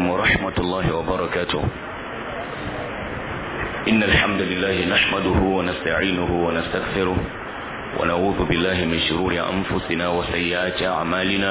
ورحمة الله وبركاته إن الحمد لله نحمده ونستعينه ونستغفره ونعوذ بالله من شرور أنفسنا وسيئات أعمالنا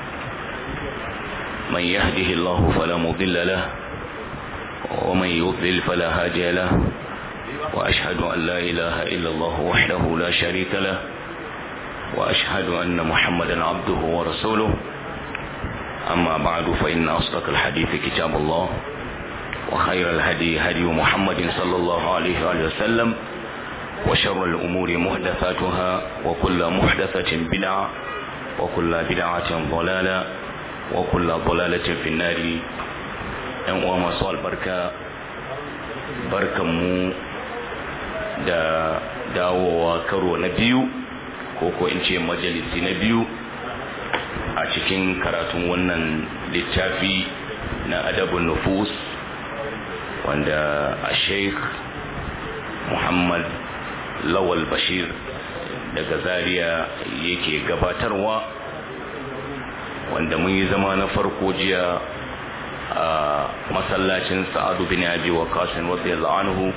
من يهده الله فلا مضل له ومن يضلل فلا هادي له وأشهد أن لا إله إلا الله وحده لا شريك له وأشهد أن محمدا عبده ورسوله أما بعد فإن أصدق الحديث كتاب الله وخير الهدي هدي محمد صلى الله عليه وآله وسلم وشر الأمور محدثاتها وكل محدثة بدعة وكل بدعة ضلالة وكل ضلالة في النار ‘yan uwa masu albarka barkanmu da dawowa karo na biyu ko ko in ce majalisi na biyu a cikin karatun wannan littafi na adabun nufus wanda a sheikh muhammad lawal bashir daga zaria yake gabatarwa wanda mun yi zama na farko jiya a masallacin sa'adu bin abi wa kasin wasu anhu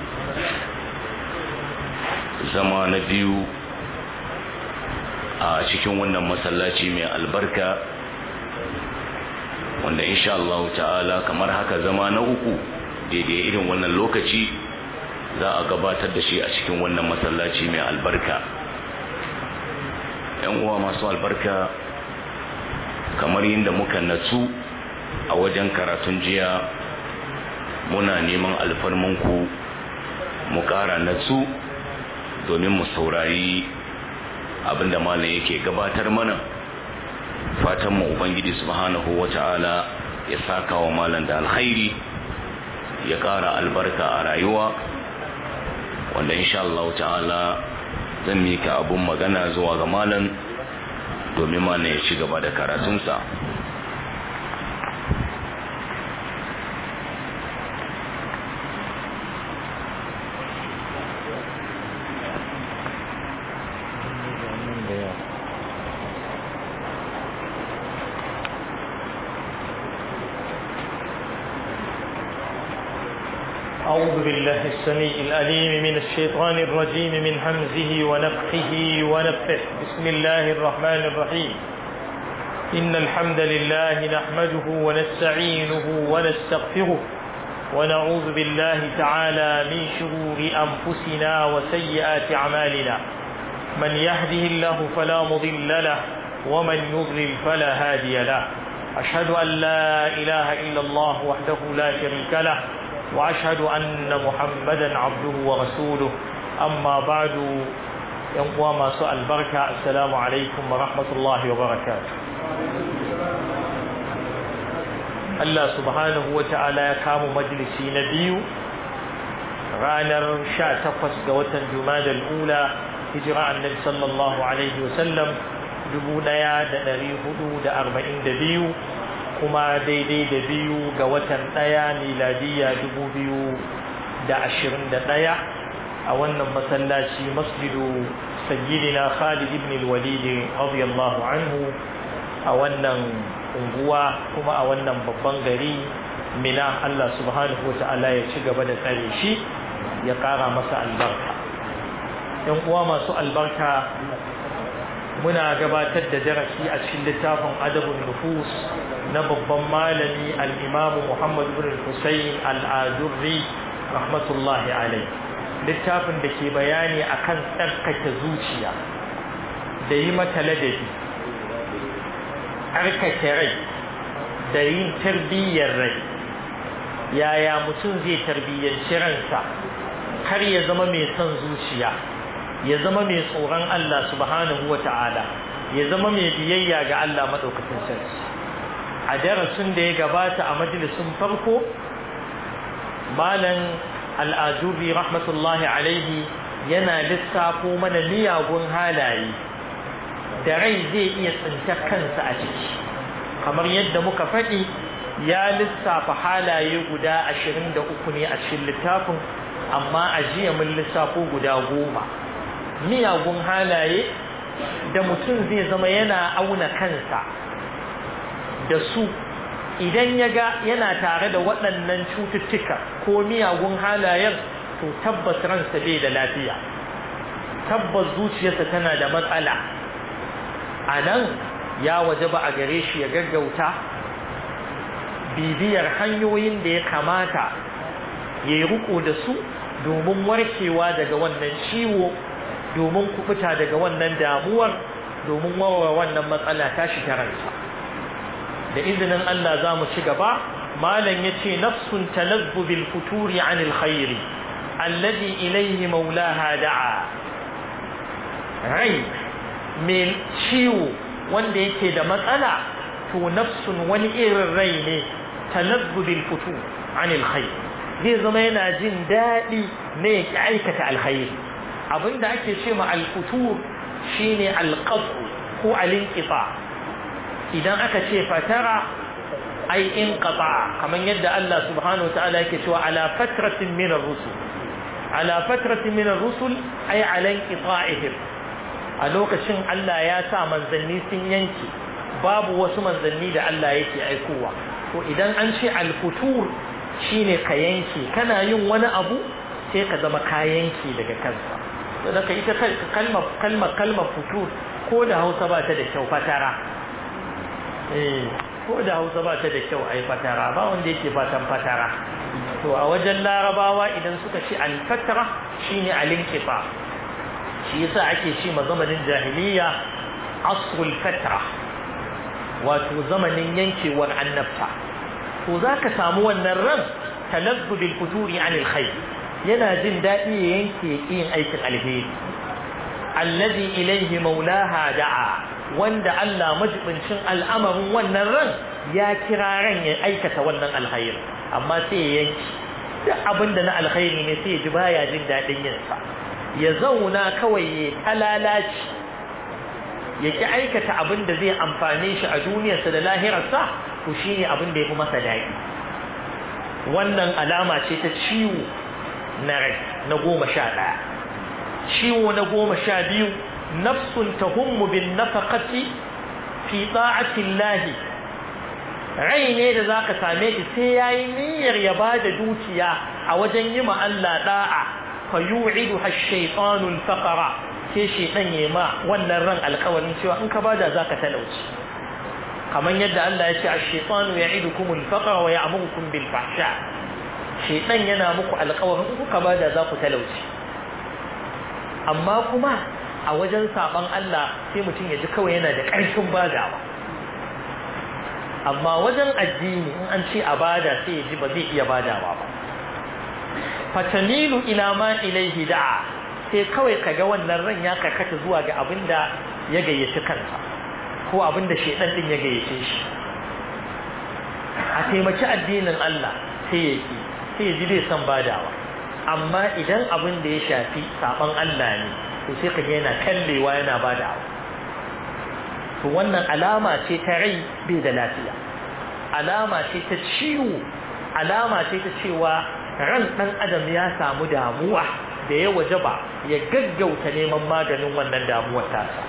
zama na biyu a cikin wannan masallaci mai albarka wanda insha Allah ta'ala kamar haka zama na uku daidai irin wannan lokaci za a gabatar da shi a cikin wannan masallaci mai albarka yan uwa masu albarka kamar yadda muka natsu a wajen karatun jiya muna neman alfarmanku mu ƙara natsu domin mu saurari abinda malam yake gabatar mana fatan mu ubangiji subhanahu wata'ala ya saka wa malam da alkhairi ya ƙara albarka a rayuwa wanda insha Allah ta'ala zan mika abun magana zuwa ga malam domin malam ya ci gaba da karatunsa أعوذ بالله السميع الأليم من الشيطان الرجيم من همزه ونفخه ونفخه بسم الله الرحمن الرحيم إن الحمد لله نحمده ونستعينه ونستغفره ونعوذ بالله تعالى من شرور أنفسنا وسيئات أعمالنا من يهده الله فلا مضل له ومن يضلل فلا هادي له أشهد أن لا إله إلا الله وحده لا شريك له وأشهد أن محمدا عبده ورسوله أما بعد ينقوى ما سؤال بركة السلام عليكم ورحمة الله وبركاته Allah subhanahu wa ta'ala ya kama majalisi na biyu ranar sha takwas ga watan Jumadal ula hijira annabi sallallahu alaihi wasallam dubu ɗaya da ɗari hudu da arba'in da biyu kuma daidai da biyu ga watan ɗaya miladiya dubu biyu da ashirin da ɗaya a wannan masallaci masjidu sayyidina Khalid ibn al-Walid radiyallahu anhu a wannan unguwa kuma a wannan babban gari mina Allah subhanahu wa ta'ala ya ci gaba da tsare shi ya ƙara masa albarka ‘yan uwa masu albarka muna gabatar da darasi a cikin littafin adabun nufus na babban malami al'imamu Muhammad bin Hussein al'adurri rahmatullahi alai littafin da ke bayani akan tsarkake zuciya da yi mata ladabi tsarkake rai da yin tarbiyyar rai yaya mutum zai tarbiyyanci ransa kar ya zama mai son zuciya ya zama mai tsoron Allah subhanahu wa ta'ala ya zama mai biyayya ga Allah maɗaukacin sarki a darasin da ya gabata a majalisun farko malam al'ajubi rahmatullahi alaihi yana lissafo mana miyagun halaye da rai zai iya tsinta kansa a ciki kamar yadda muka faɗi ya lissafa halaye guda ashirin da uku ne a cikin littafin amma a jiya mun lissafo guda goma miyagun halaye da mutum zai zama yana auna kansa da su idan ya ga yana tare da waɗannan cututtuka ko miyagun halayen to tabbas ransa bai da lafiya tabbas zuciyarsa tana da matsala a nan ya waje ba a gare shi ya gaggauta bibiyar hanyoyin da ya kamata ya yi riko da su domin warkewa daga wannan ciwo domin kubuta daga wannan damuwar domin warware wannan matsala tashi ta ransa da izinin Allah za mu ci gaba malam ya ce nafsun talazzu bil futuri anil khairi alladhi ilayhi maulaha da'a rai mai ciwo wanda yake da matsala to nafsun wani irin rai ne talazzu bil futur anil khair zai zama yana jin daɗi ne ya aikata alkhairi abinda ake ce ma alfutur shine alqatu ko alinqita idan aka ce fatara ai inqata kamar yadda Allah subhanahu wa ta'ala yake cewa ala fatratin min ar-rusul ala fatratin min ar-rusul ai ala inqita'ihim a lokacin Allah ya sa manzanni sun yanke babu wasu manzanni da Allah yake aikowa to idan an ce al-futur shine ka yanke kana yin wani abu sai ka zama ka yanke daga kansa saboda ita kalmar kalmar kalmar futur ko da Hausa ba ta da kyau fatara eh ko da Hausa ba ta da kyau ai fatara ba wanda yake fatan fatara to a wajen larabawa idan suka ce al-fatra shine al-inqifa shi yasa ake ce ma zamanin jahiliya asrul fatra wato zamanin yankewar annabta to zaka samu wannan ran talazzu bil futuri anil khair yana jin daɗi ya yanke yin aikin alheri allazi ilaihi maulaha da'a wanda Allah majibincin al'amarin wannan ran ya kira ran ya aikata wannan alkhairi amma sai ya yanki duk abinda na alkhairi ne sai ya ji baya jin daɗin yin sa ya zauna kawai ya talalaci ya ki aikata abin da zai amfane shi a duniyarsa da lahirarsa to shine abin da ya fi masa daɗi wannan alama ce ta ciwo na rai na goma sha ɗaya ciwo na goma sha biyu nafsun tahummu bin nafaqati fi ta'ati llahi rai ne da zaka same shi sai yayi niyyar ya bada dukiya a wajen yi ma Allah da'a fa yu'idu ash-shaytanu al-faqra sai shaytan ya ma wannan ran alƙawarin cewa in ka bada zaka talauci kamar yadda Allah ya ce ash-shaytanu ya'idukum al-faqra wa ya'murukum bil fahsha shaytan yana muku alƙawarin in kuka bada za ku talauci amma kuma a wajen saban Allah sai mutum ya ji kawai yana da ƙarfin badawa amma wajen addini in an ce a bada sai ya ji ba zai iya badawa ba fatamilu ila ma ilaihi da'a sai kawai kaga wannan ran ya karkata zuwa ga abinda ya gayyaci kansa ko abinda shedan din ya gayyace shi a taimaki addinin Allah sai ya ki sai ya ji bai san badawa amma idan abin da ya shafi saban Allah ne to sai kaga yana kallewa yana badawa to wannan alama ce ta rai bai da lafiya alama ce ta ciwo alama ce ta cewa ran ɗan adam ya samu damuwa da ya waje ba ya gaggauta neman maganin wannan damuwar tasa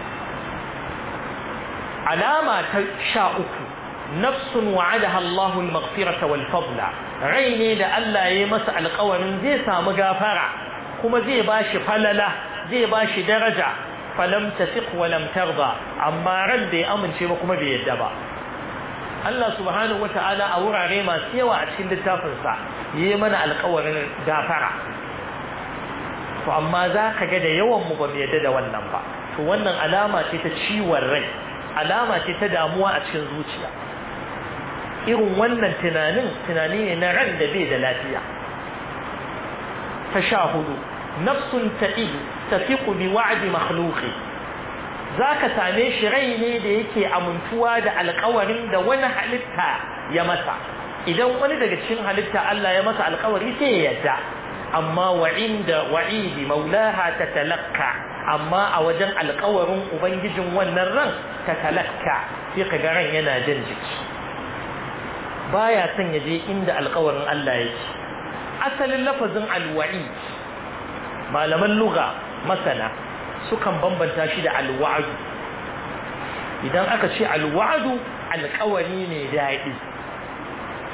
alama ta sha uku nafsun wa'adaha Allahu al-maghfirata wal fadla rai ne da Allah ya yi masa alƙawarin zai samu gafara kuma zai bashi falala zai bashi daraja falam tasiq wa lam tarda amma ran da ya amince ba kuma bai yadda ba Allah subhanahu wata'ala a wurare masu yawa a cikin littafinsa yi mana alkawarin gafara to amma za ka ga da yawan mu ba mu yadda da wannan ba to wannan alama ce ta ciwon rai alama ce ta damuwa a cikin zuciya irin wannan tunanin tunani ne na ran da bai da lafiya ta sha hudu nafsun ta'idu tafiqu bi wa'di makhluqi za ka same shi rai ne da yake amintuwa da alkawarin da wani halitta ya masa idan wani daga cikin halitta Allah ya masa alkawari sai ya yadda amma wa inda wa'idi maulaha ta talakka amma a wajen alkawarin ubangijin wannan ran ta talakka sai ka ga ran yana jin jiki baya son ya je inda alkawarin Allah yake asalin lafazin alwa'i malaman lugha masana sukan bambanta shi da alwa'adu idan aka ce alwa'adu alkawari ne daɗi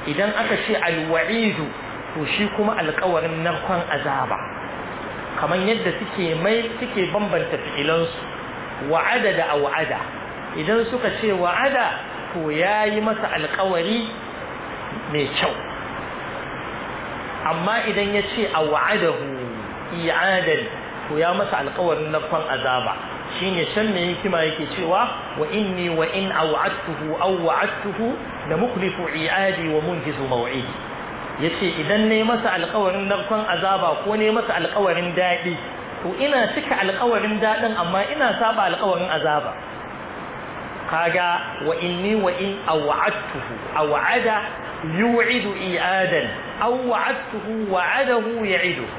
idan aka ce alwa'idu to shi kuma alkawarin narkon azaba kamar yadda suke mai suke bambanta fi'ilansu wa'ada da awa'ada idan suka ce wa'ada to ya yi masa alkawari mai kyau amma idan ya ce a wa'adahu i'adan to ya masa alkawarin narkon azaba shine can me hikima yake cewa wa inni wa in aw'adtuhu aw wa'adtuhu la mukhlifu i'adi wa munjizu maw'idi yace idan ne masa alƙawarin narkon azaba ko ne masa alƙawarin daɗi to ina cika alƙawarin daɗin amma ina saba alƙawarin azaba kaga wa inni wa in aw'adtuhu aw'ada yu'idu i'adan aw wa'adtuhu wa'adahu ya'idu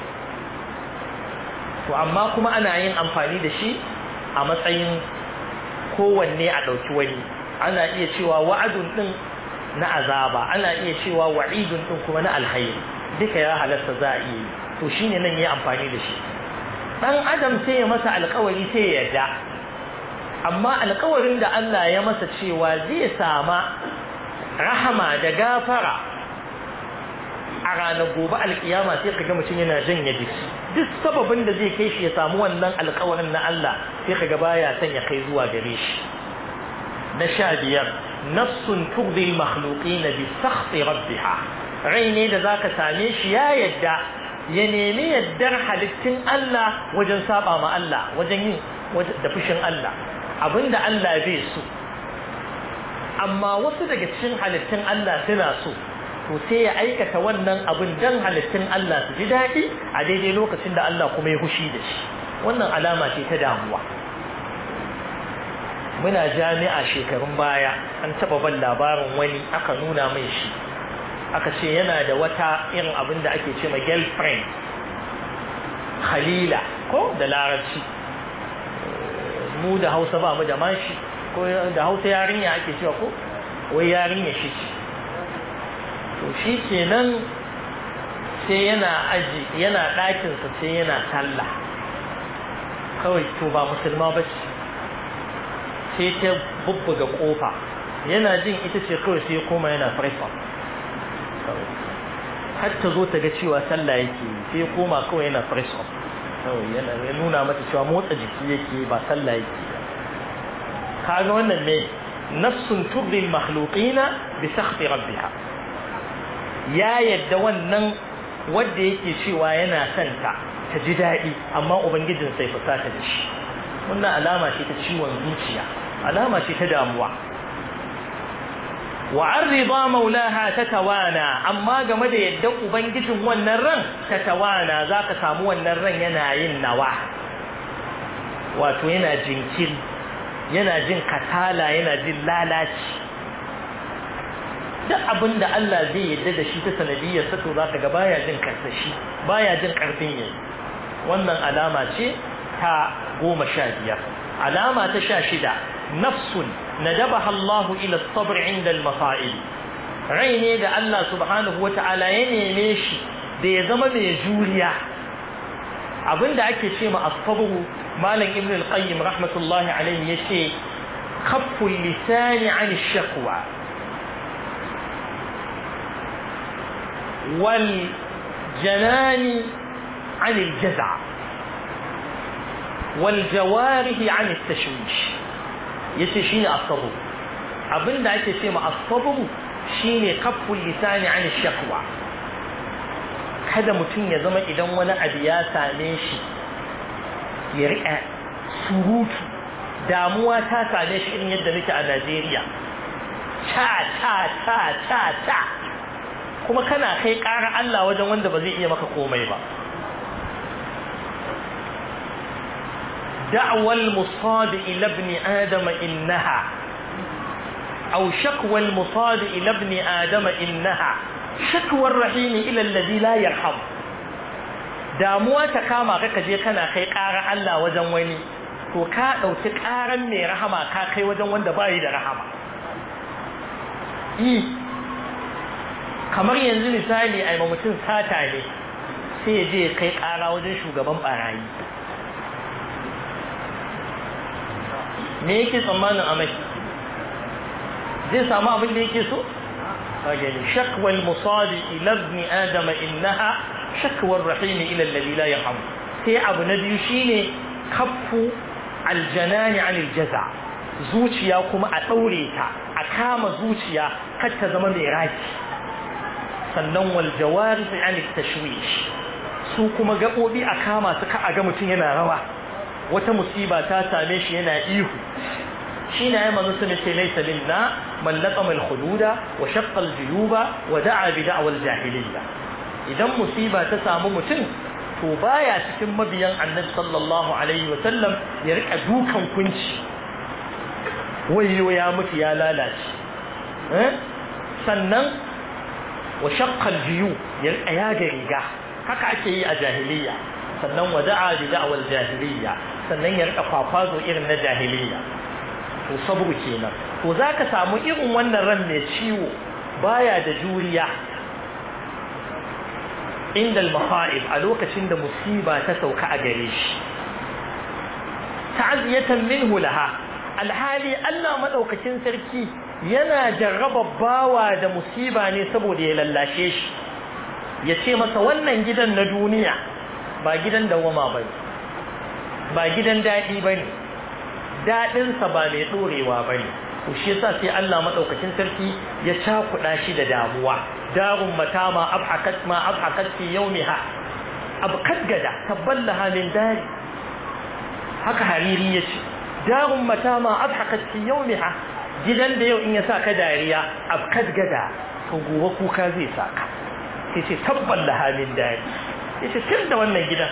to amma kuma ana yin amfani da shi a matsayin kowanne a ɗauki wani ana iya cewa wa'adun ɗin na azaba ana iya cewa wa'idun ɗin kuma na alhairi duka ya halatta za a iya to shine nan ya amfani da shi ɗan adam sai ya masa alkawari sai ya yarda amma alkawarin da Allah ya masa cewa zai sama rahama da gafara a ranar gobe alkiyama sai ka ga mutum yana janye jiki duk sababin da zai kai shi ya samu wannan alkawarin na Allah sai ka ga baya son ya kai zuwa gare shi na sha biyar nafsun tugdi makhluqin bi sakhti rabbiha rai ne da zaka same shi ya yadda ya nemi yaddar halittun Allah wajen saba ma Allah wajen yin da fushin Allah abinda Allah bai so amma wasu daga cikin halittun Allah suna so to sai ya aikata wannan abin dan halittun Allah su ji daɗi a daidai lokacin da Allah kuma ya hushi da shi wannan alama ce ta damuwa muna jami'a shekarun baya an taɓa ban labarin wani aka nuna mai shi aka ce yana da wata irin abin da ake ce ma girlfriend khalila ko da larabci mu da hausa ba mu da mashi ko da hausa yarinya ake cewa ko wai yarinya shi ce to shi kenan sai yana aji yana ɗakinsa sai yana sallah kawai to ba musulma ba ce sai ta bubbuga ƙofa yana jin ita ce kawai sai koma yana farfa har ta zo ta ga cewa sallah yake sai koma kawai yana farfa kawai yana ya nuna mata cewa motsa jiki yake ba sallah yake kaga wannan ne nafsun turdi makhluqina bi sakhti rabbiha ya yadda wannan wanda yake cewa yana son ta ta ji daɗi amma ubangijin sai fusata da shi wannan alama ce ta ciwon zuciya alama ce ta damuwa wa arriba maulaha ta tawana amma game da yadda ubangijin wannan ran ta tawana zaka samu wannan ran yana yin nawa wato yana jinkiri yana jin katala yana jin lalaci duk abin da Allah zai yadda da shi ta sanadiyar sa to zaka ga baya jin karsashi baya jin karfin yayi wannan alama ce ta goma sha biyar alama ta sha shida nafsun nadabaha Allahu ila sabr inda al-masa'ib rai ne da Allah subhanahu wata'ala ya neme shi da ya zama mai juriya abinda ake ce ma as-sabr malam ibn al-qayyim rahmatullahi alayhi yace khafful lisani 'an ash-shakwa والجنان عن الجزع والجوارح عن التشويش yace shine as-sabr abinda ake ce ma as-sabr shine kafful lisani an shakwa kada mutum ya zama idan wani abu ya same shi ya riƙa surutu damuwa ta same shi irin yadda nake a Najeriya ta ta ta ta ta kuma kana kai ƙara Allah wajen wanda ba zai iya maka komai ba دعوى المصاد إلى ابن آدم إنها أو شكوى المصاد إلى ابن آدم إنها شكوى الرحيم إلى الذي لا يرحم damuwa ta kama ka kaje kana kai ƙara Allah wajen wani to ka ɗauki ƙaran mai rahama ka kai wajen wanda bayi da rahama yi kamar yanzu misali a mutum sata ne sai ya je kai ƙara wajen shugaban barayi me yake tsammanin amai zai samu abin da yake so يعني شكوى المصاب إلى ابن آدم إنها شكوى الرحيم إلى الذي لا يرحم هي أبو نبي شيني كف الجنان عن الجزع zuciya kuma a ɗaure ta a kama zuciya kar ta zama mai raki sannan wal jawari an tashwish su kuma gaɓoɓi a kama su ka a ga mutum yana rawa wata musiba ta same shi yana ihu shi na yi manzo sun ce laisa minna man laqama al-hududa wa shaqqa al-juyuba wa da'a bi da'wal jahiliyya idan musiba ta samu mutum to baya cikin mabiyan annabi sallallahu alaihi wa sallam ya rika dukan kunci wayo ya mutu ya lalace sannan wa shaqqa al-juyu ya rika yaga riga haka ake yi a jahiliyya sannan wa da'a bi da'wal jahiliyya sannan ya rika kwakwazo irin na jahiliyya to sabru kenan to zaka samu irin wannan ran mai ciwo baya da juriya inda al-maha'ib a lokacin da musiba ta sauka a gare shi ta'ziyatan minhu laha alhali Allah madaukakin sarki yana jarraba bawa da musiba ne saboda ya lallashe shi ya ce masa wannan gidan na duniya ba gidan dawama bane ba gidan daɗi bane daɗinsa ba mai ɗorewa ba ne to shi yasa sai Allah maɗaukacin sarki ya cakuɗa shi da damuwa darun mata ma abhakat ma abhakat fi yawmiha abkat gada taballaha min dari haka hariri ya ce darun mata ma abhakat fi yawmiha gidan da yau in ya sa ka dariya abkat gada to gobe kuka zai saka sai ce taballaha min dari yace tun da wannan gidan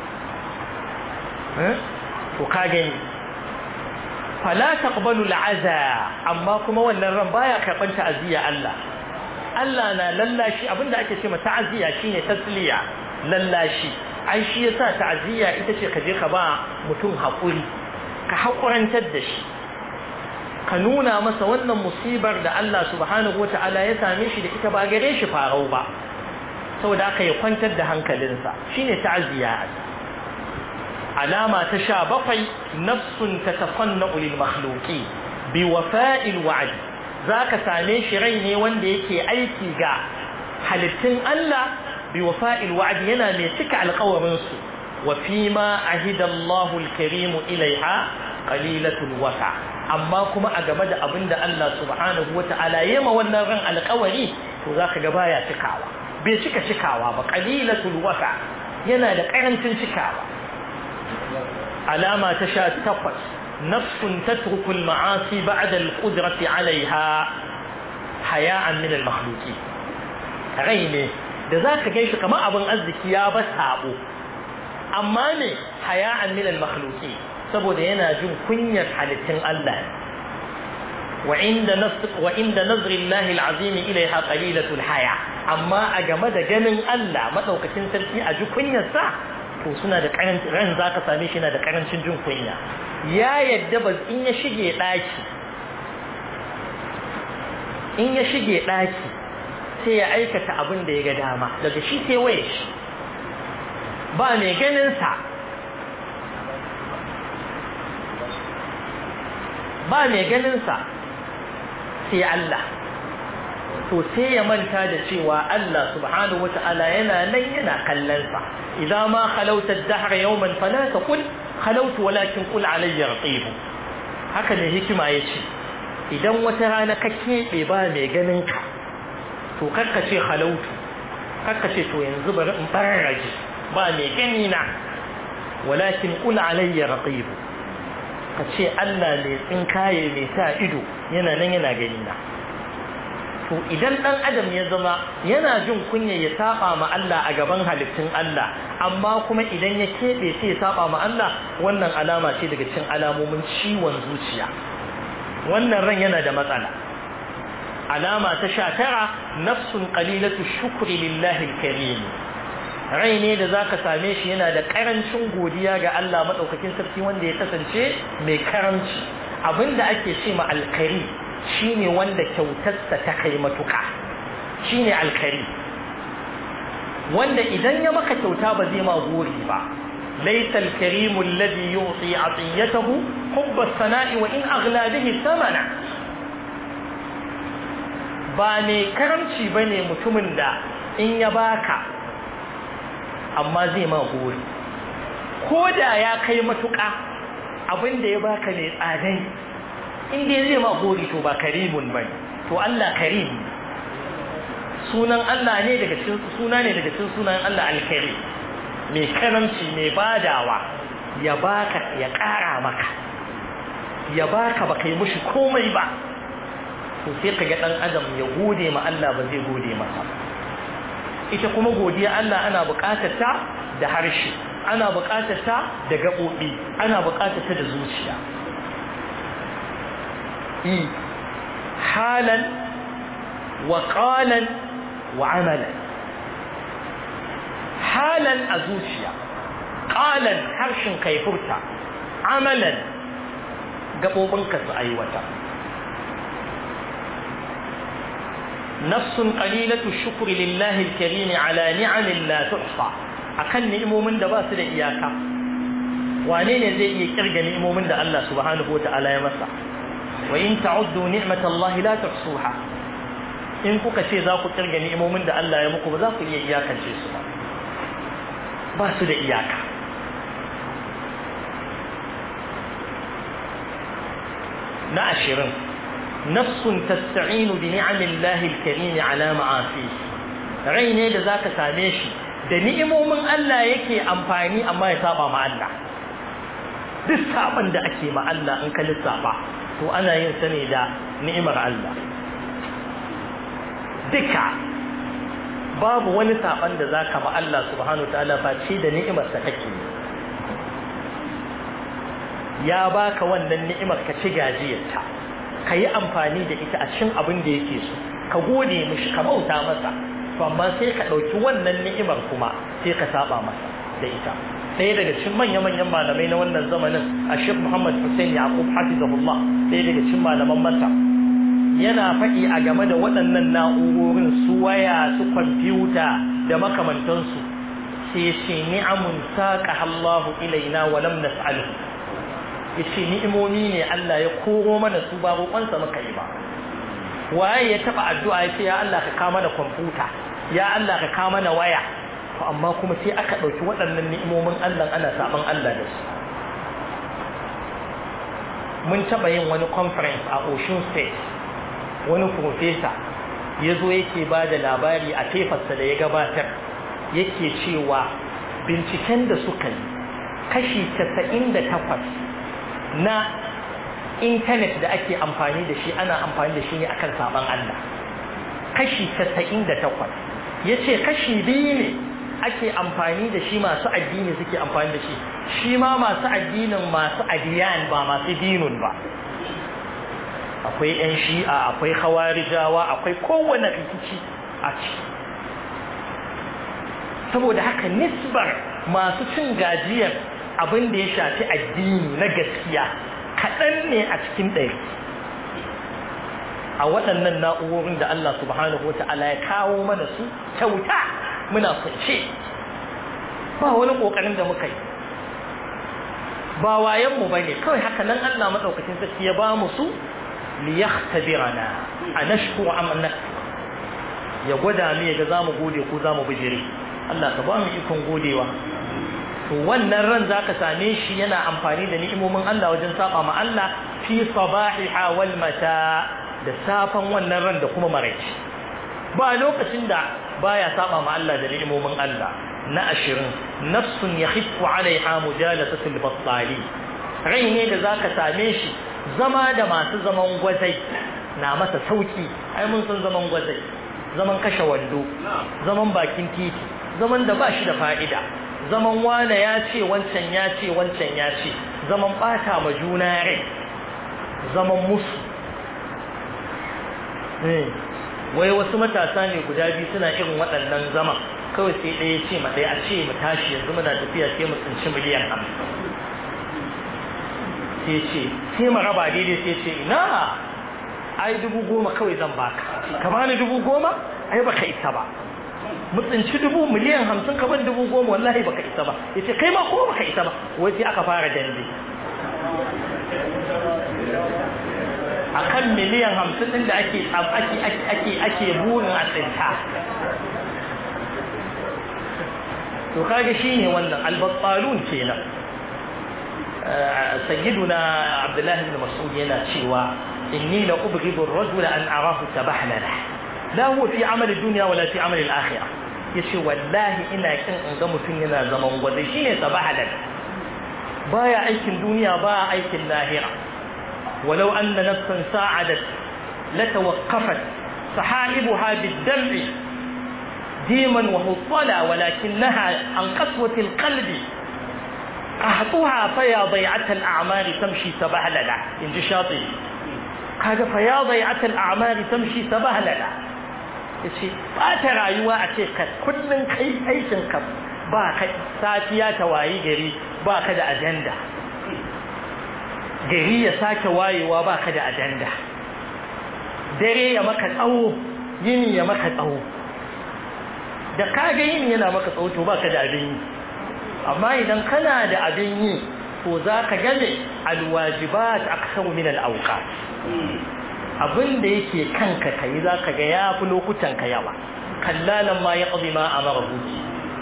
to ka gani fala taqbalu al'aza amma kuma wannan ran baya karban ta'aziyya Allah Allah na lallashi abinda ake cewa ta'aziyya shine tasliya lallashi ai shi yasa ta'aziyya ita ce ka je ka ba mutum hakuri ka hakurantar da shi ka nuna masa wannan musibar da Allah subhanahu wata'ala ya same shi da ita ba gare shi farau ba saboda aka ya kwantar da hankalinsa shine ta'aziyya alama ta sha bakwai nafsun ta tafanna ulil makhluki bi wafa'il wa'd zaka same shi rai ne wanda yake aiki ga halittun Allah bi wafa'il wa'd yana mai cika alƙawarin su wa fi ma ahida Allahu al-karim ilaiha qalilatul wafa amma kuma a game da abinda Allah subhanahu wata'ala yema wannan ran alƙawari to zaka ga baya cikawa bai cika cikawa ba qalilatul wafa yana da karancin cikawa علامة تشاء تقص نفس تترك المعاصي بعد القدرة عليها حياء من المخلوقين غيني da za ka gaishe kamar abin arziki ya ba sabo amma ne haya'an min al-makhluqi saboda yana jin kunyar halittun Allah wa inda nasr wa inda nazri Allah al-azim ilaiha qalilatul haya amma a game da ganin Allah madaukakin sarki a ji kunyar sa to suna da karancin ran za ka same shi na da karancin jin kunya ya yadda ba in ya shige daki in ya shige daki sai ya aikata abin da ya ga dama daga shi sai waye shi ba mai ganin sa ba mai ganin sa sai Allah to sai ya manta da cewa Allah subhanahu wata'ala yana nan yana kallon sa idza ma khalawta ad-dahr yawman fala taqul khalawtu walakin qul alayya raqib haka ne hikima yace idan wata rana ka kebe ba mai ganin ka to karka ce khalawtu karka ce to yanzu bari in barraje ba mai gani na walakin qul alayya raqib ka ce Allah mai tsinkaye mai sa ido yana nan yana gani na to idan dan adam ya zama yana jin kunya ya saba ma Allah a gaban halittun Allah amma kuma idan ya kebe sai ya saba ma Allah wannan alama ce daga cikin alamomin ciwon zuciya wannan ran yana da matsala alama ta sha tara nafsun qalilatu shukri lillahi alkarim rai ne da zaka same shi yana da karancin godiya ga Allah madaukakin sarki wanda ya kasance mai karanci abinda ake ce ma alkari shine wanda kyautarsa ta kai matuka shine alkari wanda idan ya maka kyauta ba zai ma gori ba laysa alkarimu alladhi yu'ti 'atiyatahu hubb as-sana'i wa in aghla bihi thamana ba mai karamci ba ne mutumin da in ya baka amma zai ma gori ko da ya kai matuƙa abin da ya baka mai tsadai in dai zai ma gori to ba karimun ba to Allah karim sunan Allah ne daga cikin suna ne daga cikin sunan Allah alkari mai karamci mai badawa ya baka ya ƙara maka ya baka baka yi mushi komai ba to sai ka ga dan adam ya gode ma Allah ba zai gode masa ita kuma godiya Allah ana buƙatar ta da harshe ana buƙatar ta da gaɓoɓi ana buƙatar ta da zuciya i halan wa qalan wa amalan halan a zuciya qalan harshen kai furta amalan gaɓoɓinka su aiwata نفس قليلة الشكر لله الكريم على نعم لا تحصى akan ni'imomin da ba su da iyaka wane ne zai iya kirga ni'imomin da Allah subhanahu wata'ala ya masa wa in ta'uddu ni'matallahi la tuhsuha in kuka ce za ku kirga ni'imomin da Allah ya muku ba za ku iya iyakance su ba ba su da iyaka na ashirin nafsun tasta'inu bi ni'amillahi al-karim ala ma'asi rai ne da zaka same shi da ni'imomin Allah yake amfani amma ya saba ma Allah duk saban da ake ma Allah in ka lissafa to ana yin sa ne da ni'imar Allah duka babu wani saban da zaka ma Allah subhanahu ta'ala ba ce da ni'imar sa kake ya baka wannan ni'imar ka ci gajiyarta ka yi amfani da ita a cikin abin da yake so ka gode mishi ka bauta masa to amma sai ka ɗauki wannan ni'imar kuma sai ka saba masa da ita ɗaya daga cikin manya-manyan malamai na wannan zamanin a shek muhammad hussein yaqub hafizahullah ɗaya daga cikin malaman masa yana faɗi a game da waɗannan na'urorin su waya su kwamfuta da makamantansu sai ce ni'amun saqa Allahu ilaina wa lam nas'alhu yace ni'imomi ne Allah ya koro mana su ba roƙonsa muka yi ba waye ya taba addu'a ya ce ya Allah ka kawo mana kwamfuta ya Allah ka kawo mana waya to amma kuma sai aka ɗauki waɗannan ni'imomin Allah ana saban Allah da su mun taba yin wani conference a Ocean State wani professor ya zo yake ba da labari a tefarsa da ya gabatar yake cewa binciken da suka yi kashi 98 na intanet da ake amfani da shi ana amfani da shi ne akan saban Allah kashi 98 yace kashi biyu ne ake amfani da shi masu addini suke amfani da shi shi ma masu addinin masu adiyan ba masu dinun ba akwai yan shi'a akwai khawarijawa akwai kowane rikici a ciki saboda haka nisbar masu cin gajiyar abin da ya shafi addini na gaskiya kaɗan ne a cikin ɗari a waɗannan na'urorin da Allah subhanahu wa ta'ala ya kawo mana su kyauta muna kwance ba wani ƙoƙarin da muka yi ba wayanmu ba ne kawai haka nan Allah maɗaukacin sarki ya ba mu su liyahtabirana a nashku am ya gwada mu ya ga zamu gode ko zamu bijire Allah ka ba mu ikon godewa to wannan ran zaka same shi yana amfani da ni'imomin Allah wajen saba ma Allah fi sabahiha wal mata da safan wannan ran da kuma maraici ba lokacin da baya saba ma Allah da ni'imomin Allah na ashirin nafsun yakhifu alaiha mujalasatul battali rai ne da zaka same shi zama da masu zaman gwazai na masa sauki ai mun san zaman gwazai zaman kashe wando zaman bakin titi zaman da ba shi da fa'ida zaman wane ya ce wancan ya ce wancan ya ce zaman bata ma juna rai zaman musu wai wasu matasa ne guda biyu suna irin waɗannan zaman kawai sai ɗaya ce ma ɗaya a ce mu tashi yanzu muna tafiya sai mu tsinci miliyan hamsin sai ce sai mu raba daidai sai ce ina ai dubu goma kawai zan baka ka bani dubu goma ai baka isa ba mu tsinci dubu miliyan hamsin ka ban dubu goma wallahi baka isa ba ya ce kai ma ko baka isa ba wai sai aka fara dambe akan miliyan hamsin ɗin da ake ake ake ake burin a tsinta to kaga shine wannan albattalun kenan sayyiduna abdullahi ibn mas'ud yana cewa inni la ubghidu ar-rajula an arahu tabahlala la huwa fi amal ad-dunya wala fi amal al-akhirah yace wallahi ina kin in ga mutun yana zaman gwaze shine tabahlal baya aikin duniya ba aikin lahira walau anna nafsan sa'adat latawaqqafat sahaibuha bid-dam'i ديما ومطلع ولكنها عن قسوة القلب أهطها فيا ضيعة الأعمال تمشي سبهللا إن شاطئ قال فيا ضيعة الأعمال تمشي سبهللا yace ba ta rayuwa a ce ka kullun kai aikin ka ba ka safiya ta wayi gari ba ka da ajanda gari ya sake wayewa ba ka da ajanda dare ya maka tsawo yini ya maka tsawo da kaga yin yana maka tsauto baka da abin yi amma idan kana da abin yi to zaka gane alwajibat aksaru min alawqat abin da yake kanka kai zaka ga yafi lokutan ka yawa kallalan ma yaqdi ma amara buki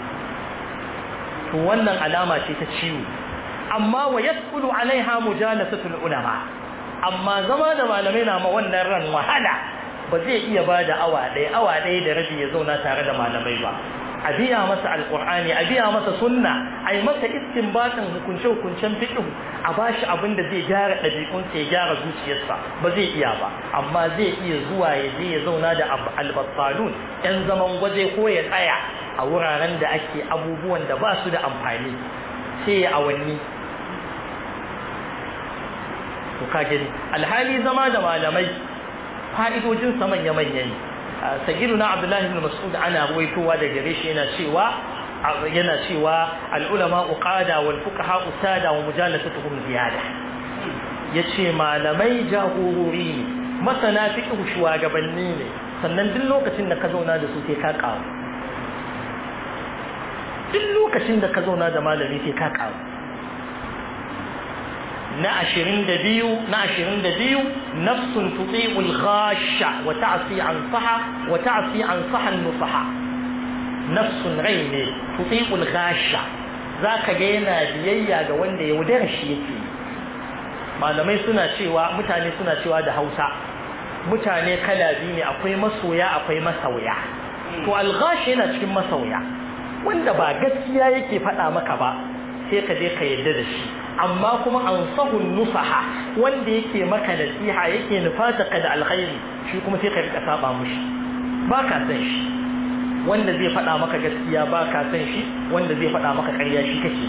to wannan alama ce ta ciwo amma wa yasqulu alaiha mujalasatul ulama amma zama da malamai na ma wannan ran wahala ba zai iya ba da awa ɗaya awa ɗaya da rabi ya zauna tare da malamai ba a biya masa alƙur'ani a biya masa sunna a yi masa istinbatin hukunce-hukuncen fiƙi a ba shi abin da zai gyara ɗabi'unsa ya gyara zuciyarsa ba zai iya ba amma zai iya zuwa ya je ya zauna da albatsalun yan zaman gwaje ko ya tsaya a wuraren da ake abubuwan da ba su da amfani sai ya awanni to ka gani alhali zama da malamai fa'idojinsa manya-manya ne sagiduna abdullahi ibn mas'ud ana ruwaitowa da gare shi yana cewa yana cewa al'ulama uqada wal fuqaha usada wa mujalasatuhum ziyada yace malamai jagorori ne masana fiqh shugabanni ne sannan duk lokacin da ka zauna da su sai ka kawo duk lokacin da ka zauna da malami sai ka kawo na ashirin da biyu na ashirin da biyu nafsun tuti'ul ghasha wa ta'si an saha wa ta'si an sahan nusaha nafsun rai ne tuti'ul ghasha zaka ga yana biyayya ga wanda ya wudar shi yake malamai suna cewa mutane suna cewa da Hausa mutane kala biyu ne akwai masoya akwai masauya to al-ghashi yana cikin masauya wanda ba gaskiya yake faɗa maka ba sai ka je ka yarda da shi amma kuma an sahun nusaha wanda yake maka nasiha yake nufata ka da alkhairi shi kuma sai ka rika saba mushi ba ka san shi wanda zai faɗa maka gaskiya ba ka san shi wanda zai faɗa maka ƙarya shi kake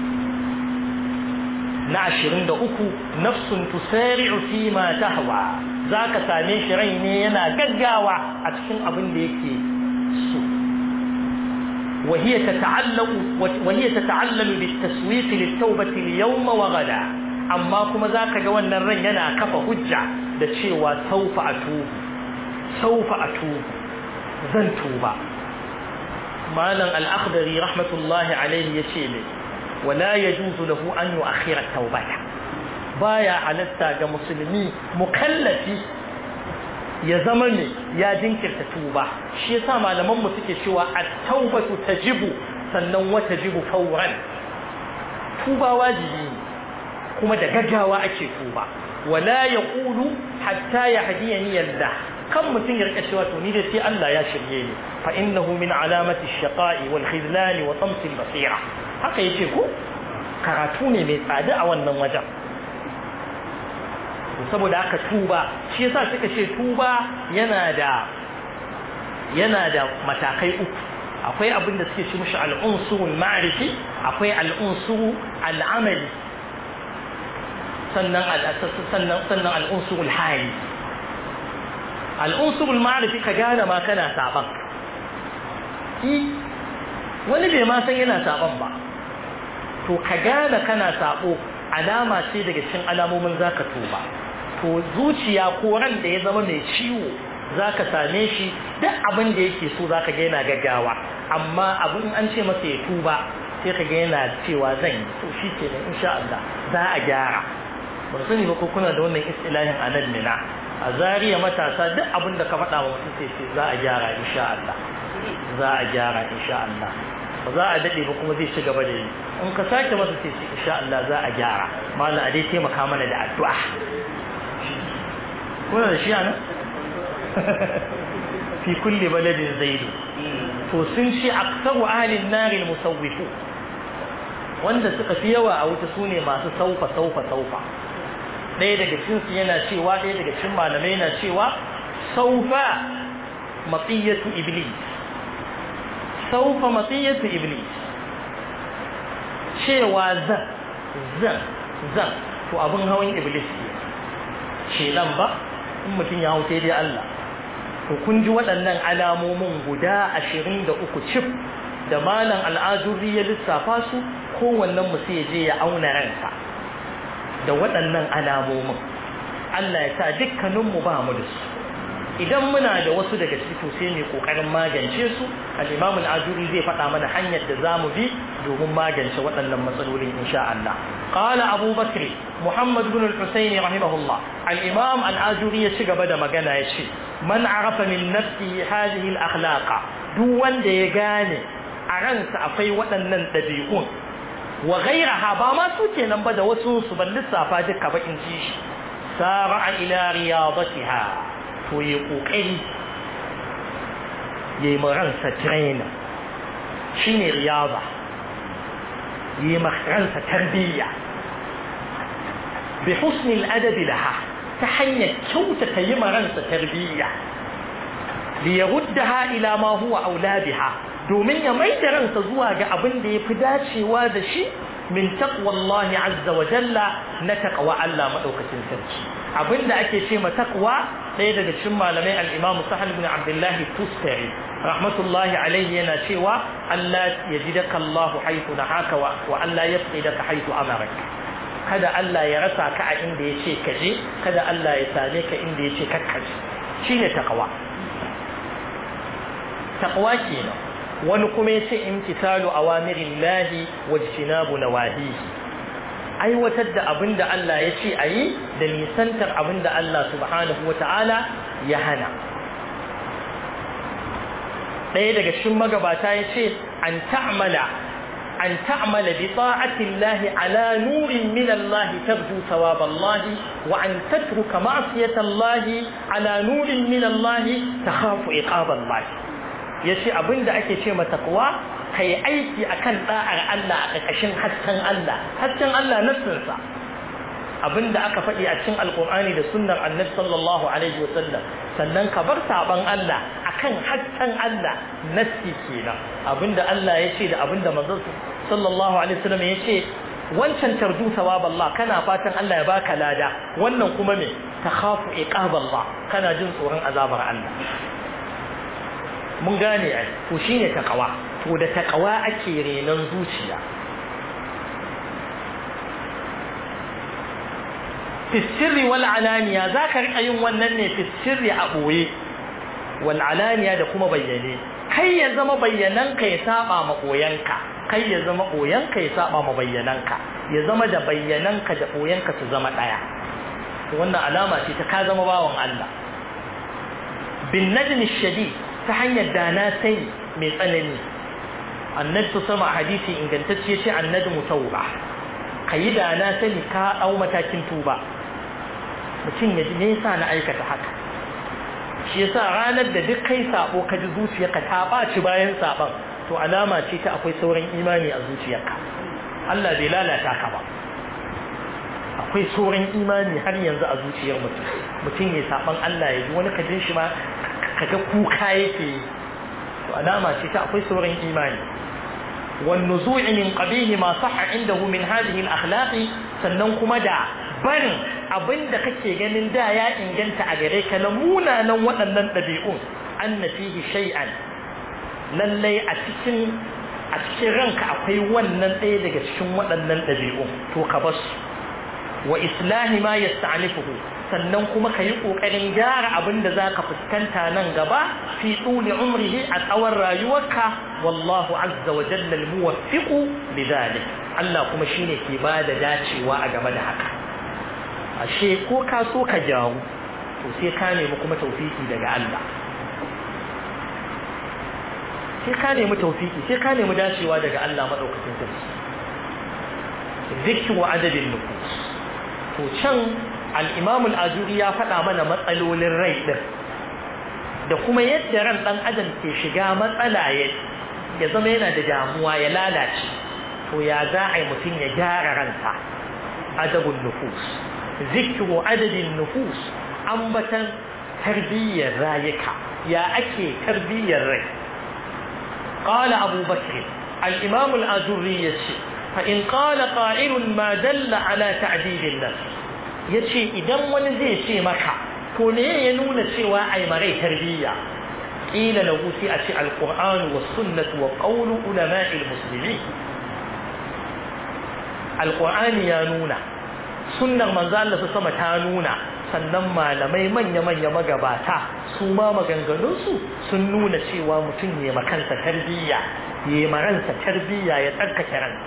na ashirin da uku nafsun tusari'u fi ma tahwa za ka same shi rai ne yana gaggawa a cikin abin da yake so وهي تتعلق وهي تتعلل بالتسويق للتوبة اليوم وغدا أما كما ذاك جوانا الرن ينا كفى حجة da cewa saufa a tubu saufa a tubu zan tuba malam al-akhdari rahmatullahi alaihi yace ne wala yajuzu lahu an yu'akhkhira tawbata baya halatta ga musulmi mukallafi ya zama ne ya jinkirta tuba shi yasa malaman mu suke cewa at-taubatu tajibu sannan wa tajibu fawran tuba wajibi ne kuma da gaggawa ake tuba wala yaqulu hatta yahdiyani yallah kan mutum ya rika cewa to ni dai sai Allah ya shirye ni fa innahu min alamati ash-shaqa'i wal khizlan wa tams al-basira haka yace ko karatu ne mai tsada a wannan wajen saboda haka tuba shi yasa suka ce tuba yana da yana da matakai uku akwai abin da suke ci mishi al'unsurul ma'rifi akwai al'unsuru al'amali sannan sannan sannan al'unsurul hali al'unsurul ma'rifi ka gane ma kana saban wani bai ma san yana saban ba to ka gane kana sabo alama ce daga cikin alamomin zaka tuba to zuciya ko ran da ya zama mai ciwo zaka same shi duk abin da yake so zaka ga yana gaggawa amma abin an ce masa ya tuba sai ka ga yana cewa zan yi to shi ke insha Allah za a gyara ba sani ba ko kuna da wannan istilahin a nan mina a zariya matasa duk abin da ka faɗa wa mutum sai ce za a gyara insha Allah za a gyara insha Allah ba za a daɗe ba kuma zai ci gaba da yi in ka sake masa sai ce insha Allah za a gyara malam a dai taimaka mana da addu'a kuna da shi a nan fi kulli baladin zaidu to sun ce aksaru ahlin nari musawwifu wanda suka fi yawa a wuta sune masu saufa saufa saufa ɗaya daga cikin su yana cewa ɗaya daga cikin malamai yana cewa saufa matiyatu iblis saufa matiyatu iblis cewa zan zan zan to abin hawan iblis ke shedan ba in mutum ya hau sai dai Allah to kun ji waɗannan alamomin guda ashirin da uku cif da malam al'aduri ya lissafa su kowannen mu sai je ya auna ransa da waɗannan alamomin Allah ya sa dukkaninmu ba mu da su idan muna da wasu daga ciki to sai mu kokarin magance su al-Imam al-Ajuri zai faɗa mana hanyar da zamu bi domin magance waɗannan matsalolin insha Allah qala Abu Bakr Muhammad ibn al-Husayn rahimahullah al-Imam al-Ajuri ya ci gaba da magana ya ce man arafa min nafsihi hadhihi al-akhlaq duk wanda ya gane a ransa akwai waɗannan ɗabi'un wa ghayraha ba ma su kenan ba da wasu su ban lissafa duka bakin ci shi sara ila riyadatiha to ya kokari ya yi ransa trainer shi ne riyaba ya yi ransa tarbiyya bi husnil adabi laha ta hanyar kyautata yi ransa tarbiyya li yaruddaha ila ma huwa aula biha domin ya mai da ransa zuwa ga abin da ya fi dacewa da shi min taqwallahi azza wa jalla na taqwa Allah madaukakin sarki abinda ake ce ma taqwa ɗaya daga cikin malamai al-Imam Sahal ibn Abdullah Tustari rahmatullahi alaihi yana cewa Allah yajidaka Allah haythu nahaka wa Allah yafqidaka haythu amaraka kada Allah ya rasa ka a inda yace ka je kada Allah ya same ka inda yace ka kaje shine taqwa taqwa kenan wani kuma yace imtisalu awamirillahi wajtinabu nawahihi aiwatar da abin da Allah ya ce a yi da nisantar abin da Allah subhanahu wata'ala ya hana ɗaya daga cikin magabata ya ce an ta'amala an ta'amala bi ta'atillahi ala nurin min Allah tarju sawaballahi wa an tatruka ma'siyatallahi ala nurin min Allah takhafu iqaballahi yace abinda ake ce mata taqwa kai aiki akan da'ar Allah a ƙarƙashin hasken Allah hasken Allah nassinsa abinda aka faɗi a cikin alƙur'ani da sunnar annabi sallallahu alaihi wa sallam sannan ka bar saban Allah akan hasken Allah nassi kenan abinda Allah ya ce da abinda manzon sallallahu alaihi wa sallam ya ce wancan tarju sawab Allah kana fatan Allah ya baka lada wannan kuma me takhafu iqab Allah kana jin tsoron azabar Allah mun gane ai to shine taqwa to da taqwa ake renon zuciya fi sirri wal alaniya zaka rika yin wannan ne fi sirri a boye wal alaniya da kuma bayyane kai ya zama bayyananka ya saba ma koyanka kai ya zama koyanka ya saba ma bayyananka ya zama da bayyananka da koyanka su zama daya wannan alama ce ta ka zama bawan Allah bin najm shadid ta hanyar da na sani mai tsanani annabi su sama hadisi ingantacce ce annabi mutauba ka yi da na sani ka ɗau matakin tuba mutum ya ji me yasa na aikata haka shi yasa ranar da duk kai sabo ka ji zuciyarka ta ɓaci bayan saban to alama ce ta akwai sauran imani a zuciyarka Allah bai lalata ka ba akwai sauran imani har yanzu a zuciyar mutum mutum ya saban Allah ya ji wani ka jin shi ma kaga kuka yake to alama ce ta akwai sauran imani wan nuzu'i min qabihi ma sahha indahu min hadhihi al-akhlaq sannan kuma da barin abinda kake ganin da ya inganta a gare ka na munanan waɗannan ɗabi'un anna fihi shay'an lallai a cikin a cikin ranka akwai wannan ɗaya daga cikin waɗannan ɗabi'un to ka basu wa islahi ma yasta'lifuhu sannan kuma ka yi ƙoƙarin gyara abin da za ka fuskanta nan gaba fi tsuli umrihi a tsawon rayuwarka wallahu azza wa jalla almuwaffiqu lidhalik Allah kuma shine ke ba da dacewa a game da haka ashe ko ka so ka jawo to sai ka nemi kuma taufiki daga Allah sai ka nemi taufiki sai ka nemi dacewa daga Allah madaukakin sarki zikru adadin nufus to can al-Imam al-Ajuri ya faɗa mana matsalolin rai din da kuma yadda ran dan adam ke shiga matsala ya zama yana da damuwa ya lalace to ya za a yi mutum ya gyara ransa adabun nufus zikru adadin nufus ambatan tarbiyyar rayuka ya ake tarbiyyar rai qala abu bakr al-imam al-azurri yace fa in qala qa'ilun ma dalla ala ta'dil an-nafs yace idan wani zai ce maka to ne ya nuna cewa ai marai tarbiyya qila lahu sai a ce al-qur'an was sunnah wa qawlu ulama'i al-muslimin al-qur'ani ya nuna sunnar manzo Allah sama ta nuna sannan malamai manya-manya magabata su ma maganganunsu sun nuna cewa mutum ya makansa tarbiyya ya maransa tarbiyya ya tsarkake ransa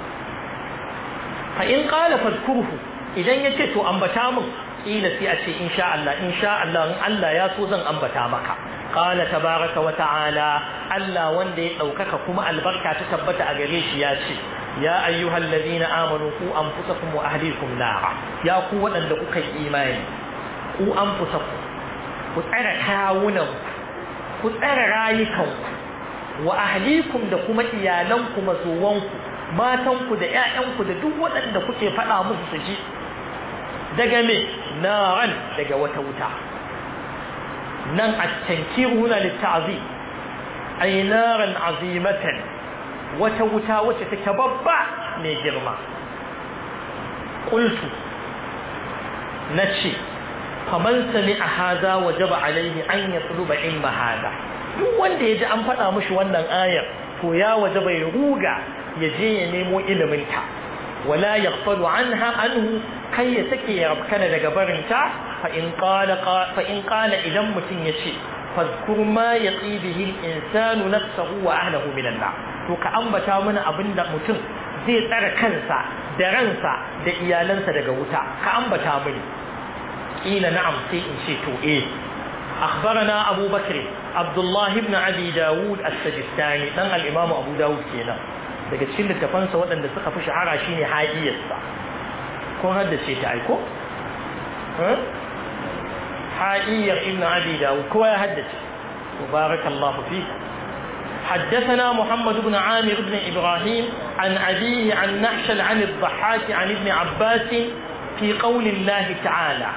fa in qala fadkurhu idan yace to ambata min kila sai a ce insha Allah insha Allah in Allah ya so zan ambata maka qala tabaraka wa ta'ala Allah wanda ya daukaka kuma albarka ta tabbata a gare shi ya ce ya ayyuhal ladina amanu ku anfusakum wa ahlikum nara ya ku wadanda kuka yi imani ku anfusakum ku tsara kawunan ku tsara rayukan wa ahlikum da kuma iyalanku mazuwanku matanku da ƴaƴanku da duk waɗanda kuke faɗa musu su ji daga me naran daga wata wuta nan at-tankiru huna lit-ta'zim ay naran azimatan wata wuta wacce take babba mai girma qultu nace faman sami'a hada wajaba alaihi an yatluba ilma hada duk wanda yaji an faɗa mishi wannan ayar to ya wajaba ya ruga ya je ya nemo ilimin ta wala yaghfalu anha anhu kai ya sake ya rabkana daga barinta fa in qala fa in qala idan mutun yace fadhkur ma yaqi bihi al-insanu nafsahu wa ahlihi min an to ka ambata mana abinda mutum zai tsara kansa da ransa da iyalansa daga wuta ka ambata mini kila na'am sai in ce to eh أخبرنا أبو بكر عبد الله بن أبي داود السجستاني دان الإمام أبو داود كينا daga cikin littafansa waɗanda suka fi shahara shine hajiyarsa kun haddace ta aiko hajiyar ibn abi dawud kowa ya haddace mubarakallahu fi حدثنا محمد بن عامر بن إبراهيم عن أبيه عن نحشل عن الضحاك عن ابن عباس في قول الله تعالى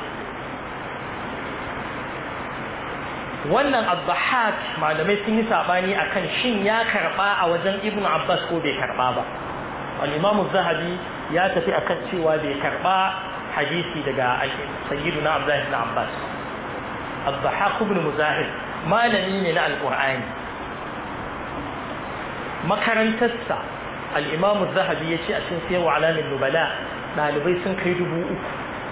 wannan abdahak malamai sun yi sabani akan shin ya karba a wajen ibnu abbas ko bai karba ba al-imam zahabi ya tafi akan cewa bai karba hadisi daga sayyiduna abdullah ibn abbas abdahak ibn muzahid malami ne na alqur'ani makarantarsa al-imam zahabi ya ce a cikin siyarwa alamin nubala ɗalibai sun kai dubu uku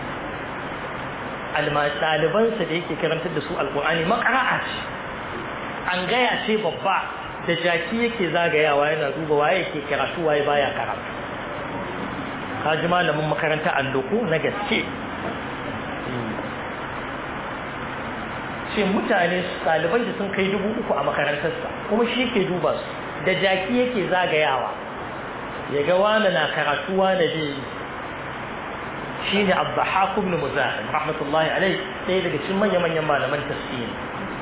ɗalibansa da yake karantar da su alƙur'ani makara'a ce an gaya ce babba da jaki yake zagayawa yana duba waye yake karatu waye baya karatu ka ji malamin makaranta alloku na gaske ce mutane ɗaliban da sun kai dubu uku a makarantarsa kuma shi ke duba su da jaki yake zagayawa ya ga wane na karatu wane bai shine Abdahak ibn Muzahim rahmatullahi alayhi sai daga cikin manya-manyan malaman tafsiri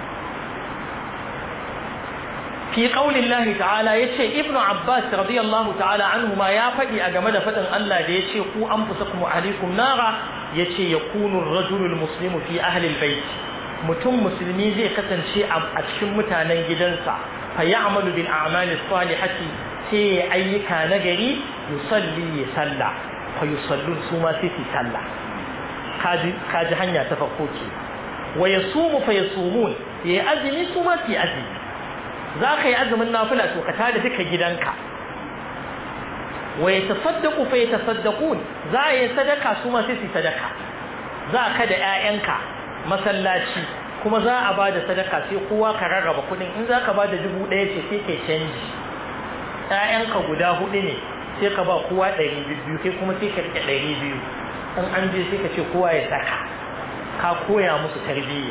fi qauli Allah ta'ala yace Ibn Abbas radiyallahu ta'ala anhuma ya fadi a game da fadin Allah da yace ku anfusakum wa ahlikum nara yace yakunu ar-rajulu al-muslimu fi ahli al-bayt mutum musulmi zai kasance a cikin mutanen gidansa fa ya'malu bil a'mali salihati sai ayyuka nagari yusalli ya sallah fayusallun su ma sai su sallah kaji hanya ta farko ce wa yasumu fa yasumun ya azumi su ma su azumi za ka yi azumin nafila to ka tada duka gidanka wa yatasaddaqu fa yatasaddaqun za a yi sadaka su ma sai su sadaka za ka da ƴaƴanka masallaci kuma za a bada sadaka sai kowa ka rarraba kuɗin in za ka bada dubu ɗaya ce sai kai canji ƴaƴanka guda huɗu ne sai ka ba kowa ɗari biyu kai kuma sai ka rike ɗari biyu in an je sai ka ce kowa ya saka ka koya musu tarbiyya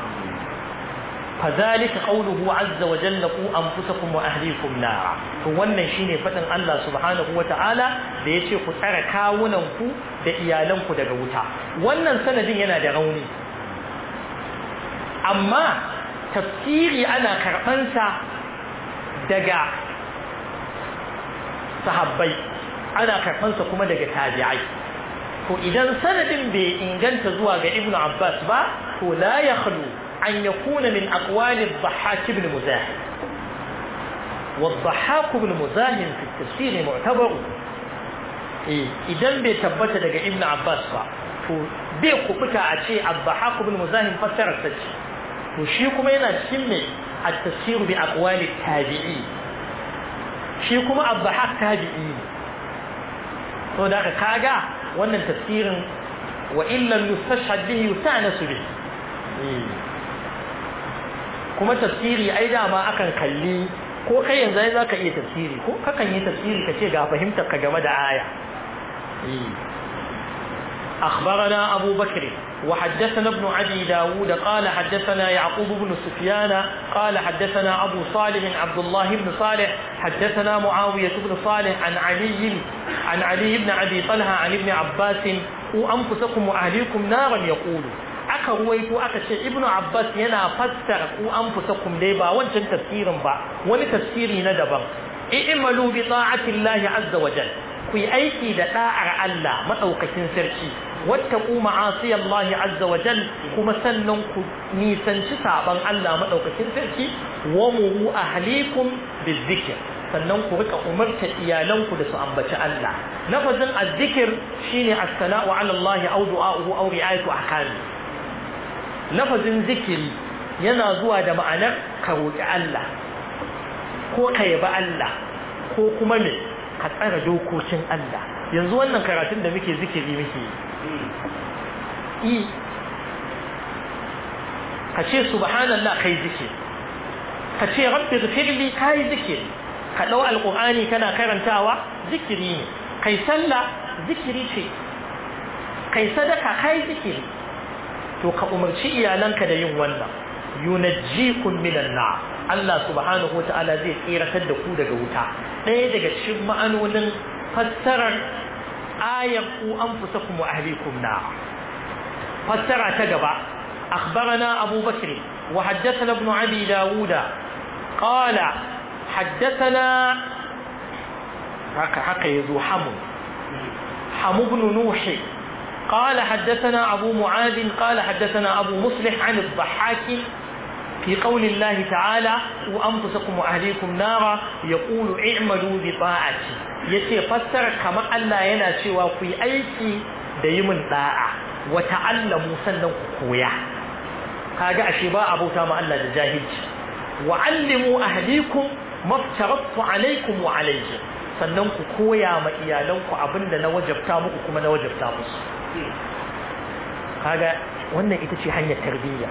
فذلك قوله عز وجل قوا انفسكم واهليكم نارا to wannan shine fadin Allah subhanahu wataala da yace ku tsare kawunan ku da iyalan ku daga wuta wannan sanadin yana da rauni amma tafsiri ana karban sa daga sahabbai ana karban sa kuma daga tabi'ai to idan sanadin bai inganta zuwa ga ibnu abbas ba to la yakhlu أن يكون من أقوال الضحاك بن مزاحم والضحاك بن مزاحم في التفسير معتبر إذن بيتبت لك ابن عباس با بيقو بكا أشي الضحاك بن مزاحم فسر السجي وشيكم هنا تسمي التفسير بأقوال التابعين شيكم الضحاك تابعين وذاك كاغا wannan tafsirin wa illam yustashhad bihi yusta'nasu bihi kuma tafsiri ai dama akan kalli ko kai yanzu ai zaka iya tafsiri ko kakan yi tafsiri kace ga fahimtar ka game da aya أخبرنا أبو بكر وحدثنا ابن عدي داود قال حدثنا يعقوب بن سفيان قال حدثنا أبو صالح عبد الله بن صالح حدثنا معاوية بن صالح عن علي عن علي بن أبي طلحة عن ابن عباس وأنفسكم وأهليكم نارا يقول aka ruwaito aka ce ibnu abbas yana fassara ku anfusakum dai ba wancan tafsirin ba wani tafsiri na daban i'malu bi ta'ati llahi azza wa jal ku yi aiki da da'ar Allah madaukakin sarki wattaqu ma'asi llahi azza wa jal kuma sannan ku nisanci saban Allah madaukakin sarki wa muru ahlikum bizikr sannan ku rika umarta iyalanku da su ambaci Allah lafazin azzikir shine as-sana'u 'ala Allah aw du'a'uhu aw ri'ayatu ahkami lafazin zikiri yana zuwa da ma'anar ka roƙi Allah ko ka yabi Allah ko kuma me ka tsara dokokin Allah yanzu wannan karatun da muke zikiri muke yi ka ce subhanallah kai zikiri ka ce rabbi ghfirli kai zikiri ka dau alqur'ani kana karantawa zikiri ne kai sallah zikiri ce kai sadaka kai zikiri to ka umarci iyalanka da yin wannan yunajjikum minan nar Allah subhanahu wata'ala zai tsiratar da ku daga wuta ɗaya daga cikin ma'anonin fassarar ayar ku anfusakum wa ahlikum nar fassara ta gaba أخبرنا أبو بكر وحدثنا ابن أبي داود قال حدثنا حق حق يذو حمو حمو بن نوح قال حدثنا أبو معاذ قال حدثنا أبو مصلح عن الضحاك في قول الله تعالى وأنفسكم وأهليكم نارا يقول اعملوا بطاعتي yace fassara kamar Allah yana cewa ku yi aiki da yi min da'a wa ta'allamu sannan ku koya kaga ashe ba abota ma Allah da jahilci wa allimu ahlikum maftaratu alaikum wa alayhi sannan ku koya ma iyalanku abinda na wajabta muku kuma na wajabta musu kaga wannan ita ce hanyar tarbiyya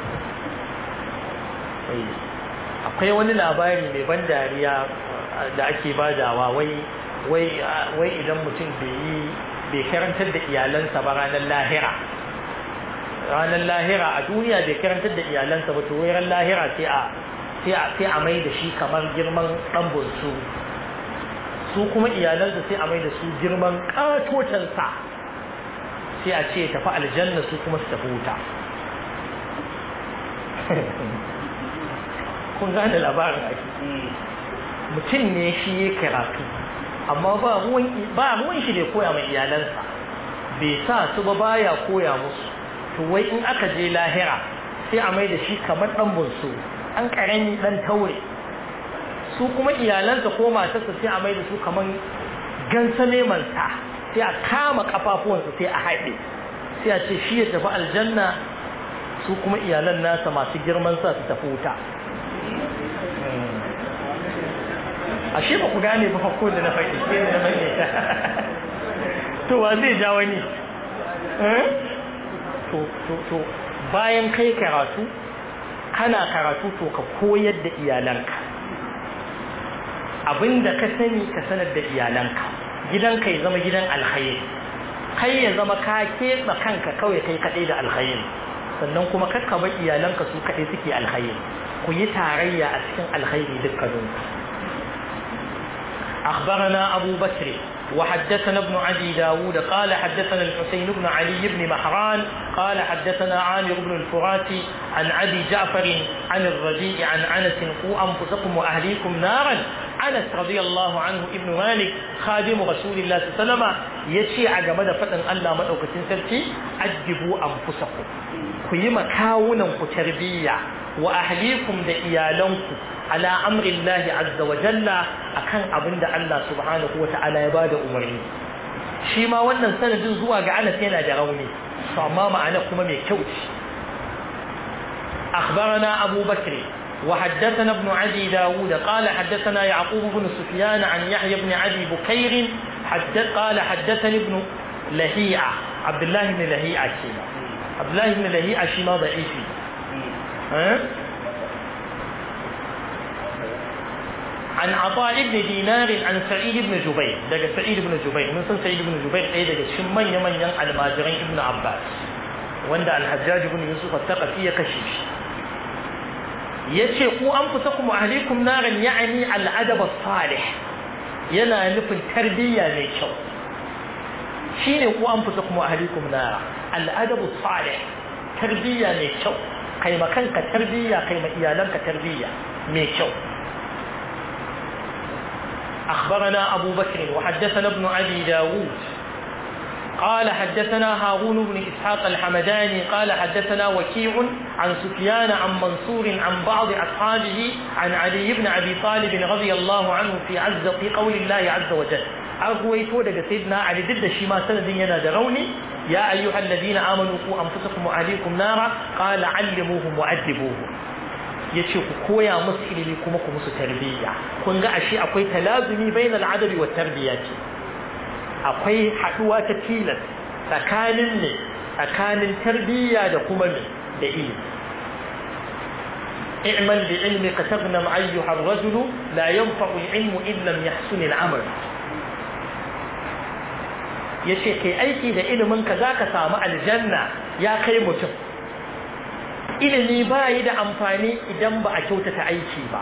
akwai wani labari mai ban dariya da ake badawa wai wai wai idan mutum bai yi bai karantar da iyalansa ba ranar lahira ranar lahira a duniya bai karantar da iyalansa ba to wai ran lahira sai a sai a sai a mai da shi kamar girman dan bunsu su kuma iyalansa sai a mai da su girman katotansa sai a ce tafi aljanna su kuma su tafi wuta kun gane labarin ake mutum ne shi ya karatu amma ba ruwan ba ruwan shi da koya mai iyalansa bai sa su ba baya koya musu to wai in aka je lahira sai a mai da shi kamar dan bunsu an karami dan taure su kuma iyalansa ko matarsa sai a mai da su kamar gansa neman sa sai a kama kafafuwansa sai a haɗe sai a ce shi ya tafi aljanna su kuma iyalan nasa masu girman sa su tafi wuta ashe ba ku gane ba ko da na faɗi sai da na faɗi to wa zai ja wani to to to bayan kai karatu kana karatu to ka koyar da iyalanka abinda ka sani ka sanar da iyalanka gidanka ya zama gidan alkhairi kai ya zama ka keɓe kanka kawai kai kaɗai da alkhairi sannan kuma kakka bar iyalanka su kaɗai suke alkhairi ku yi tarayya a cikin alkhairi dukkaninku أخبرنا أبو بكر وحدثنا ابن عدي داود قال حدثنا الحسين بن علي بن محران قال حدثنا عامر بن الفرات عن أبي جعفر عن الربيع عن أنس قوا أنفسكم وأهليكم نارا أنس رضي الله عنه ابن مالك خادم رسول الله صلى الله عليه وسلم يشي عجمد فتن ألا مدعوك تنسلتي أدبوا أنفسكم كيما كاونا تربية وأهليكم دئيالنكم على أمر الله عز وجل أكن أبند الله سبحانه وتعالى يبادى أمرين shi ma wannan sanadin zuwa ga Anas yana da rauni to amma ma'ana kuma mai kyau ce أخبرنا أبو بكر وحدثنا ابن عدي داود قال حدثنا يعقوب بن سفيان عن يحيى بن عدي بكير حدث قال حدثني ابن لهيعة عبد الله بن لهيعة شيما عبد الله بن لهيعة شيما ضعيف ها عن عطاء بن دينار عن سعيد بن جبير دقى سعيد بن جبير من سن سعيد بن جبير اي دقى شمن يمن ين الماجرين ابن عباس وند الحجاج بن يوسف الثقفي كشيش yace ku anfusakum wa ahlikum naran ya'ni al-adab as-salih yana nufin tarbiyya mai kyau shine ku anfusakum wa ahlikum nara al-adab as-salih tarbiyya mai kyau kai makanka tarbiyya kai ma iyalanka tarbiyya mai kyau أخبرنا أبو بكر وحدثنا ابن أبي داود قال حدثنا هارون بن إسحاق الحمداني قال حدثنا وكيع عن سفيان عن منصور عن بعض أصحابه عن علي بن أبي طالب رضي الله عنه في عز في قول الله عز وجل أغويتو دقى سيدنا علي ضد شيما سند ينا دروني يا أيها الذين آمنوا قوا أنفسكم وأهليكم نارا قال علموهم وأدبوهم ya ce ku koya musu ilimi kuma ku musu tarbiyya kun ga ashe akwai talazumi bainal adabi wa tarbiyya ce akwai haduwa ta tilas tsakanin ne tsakanin tarbiyya da kuma ne da ilimi اعمل بعلمك تغنم أيها الرجل لا ينفع العلم إن لم يحسن العمل yace kai aiki da iliminka za ka samu aljanna ya kai mutum ilimi ba yi da amfani idan ba a kyautata aiki ba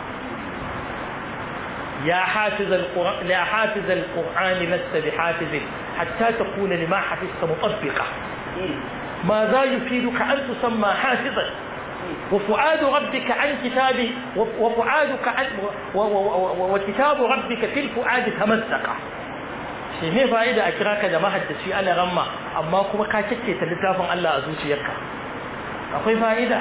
ya hafiz al-qur'an la hafiz al-qur'an lasta bi hafiz hatta takuna lima hafizta mutabbiqa ma za yufiduka an tusamma hafizan wa fu'adu rabbika an kitabi wa fu'aduka an wa kitabu rabbika fil fu'adi tamassaqa shi ne fa'ida a kira ka da mahaddaci ala ramma amma kuma ka kike ta littafin Allah a zuciyarka akwai fa'ida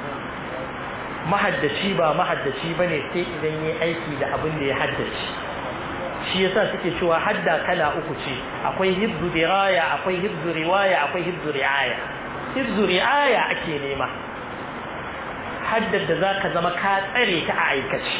mahaddaci ba mahaddaci ba ne sai idan yi aiki da abin da ya haddace shi yasa suke cewa hadda kala uku ce akwai hibzu diraya akwai hibzu riwaya akwai hibzu riaya hibzu riaya ake nema haddar da za ka zama ka tsare ta a aikace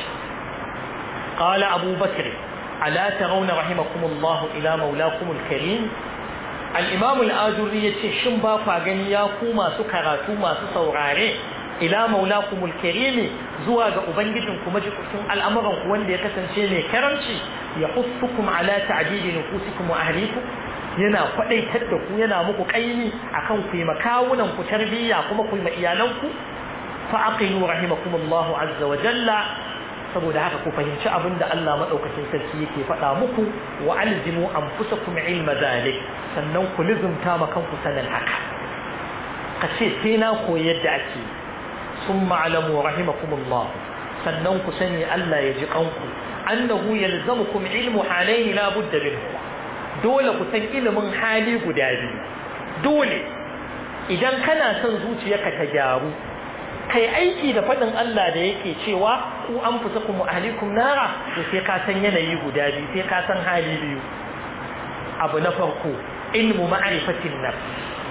qala abu bakr ala tarawna rahimakumullahu ila maulakumul karim al'imamu al'ajuri ya ce shin ba kwa gani ya ku masu karatu masu saurare ila maulakumul karimi zuwa ga ubangijin kuma jikukin al'amuranku wanda ya kasance mai karamci ya hussukum ala ta'adili nufusikum wa ahlikum yana kwadaitar da ku yana muku kaini akan ku yi makawunan ku tarbiyya kuma ku yi ma iyalanku fa aqilu rahimakumullahu azza wa jalla saboda haka ku fahimci abin da Allah maɗaukacin sarki yake faɗa muku wa alzimu anfusakum ilma zalik sannan ku lizumta ma kanku sanin haka ka ce sai na koyi yadda ake sun ma'alamu rahimakumullah sannan ku sani Allah ya ji kanku annahu yalzamukum ilmu halaini la budda minhu dole ku san ilimin hali guda biyu dole idan kana son zuciyarka ta gyaru kai aiki da faɗin Allah da yake cewa ku an fusa kuma ahlikum nara to sai ka san yanayi guda biyu sai ka san hali biyu abu na farko ilmu ma'rifatin nafs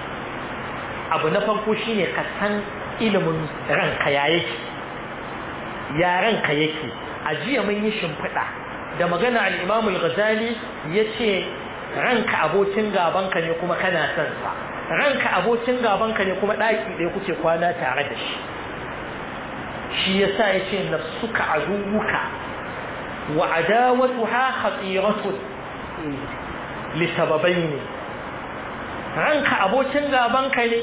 abu na farko shine ka san ilimin ranka ya yake ya ranka yake a jiya mun yi shimfiɗa da magana al-Imam al-Ghazali yace ranka abokin gabanka ne kuma kana son sa ranka abokin gabanka ne kuma ɗaki ɗaya kuke kwana tare da shi shi yasa yace nafsuka aduwuka wa adawatuha khatiratun li sababain ranka abokin gabanka ne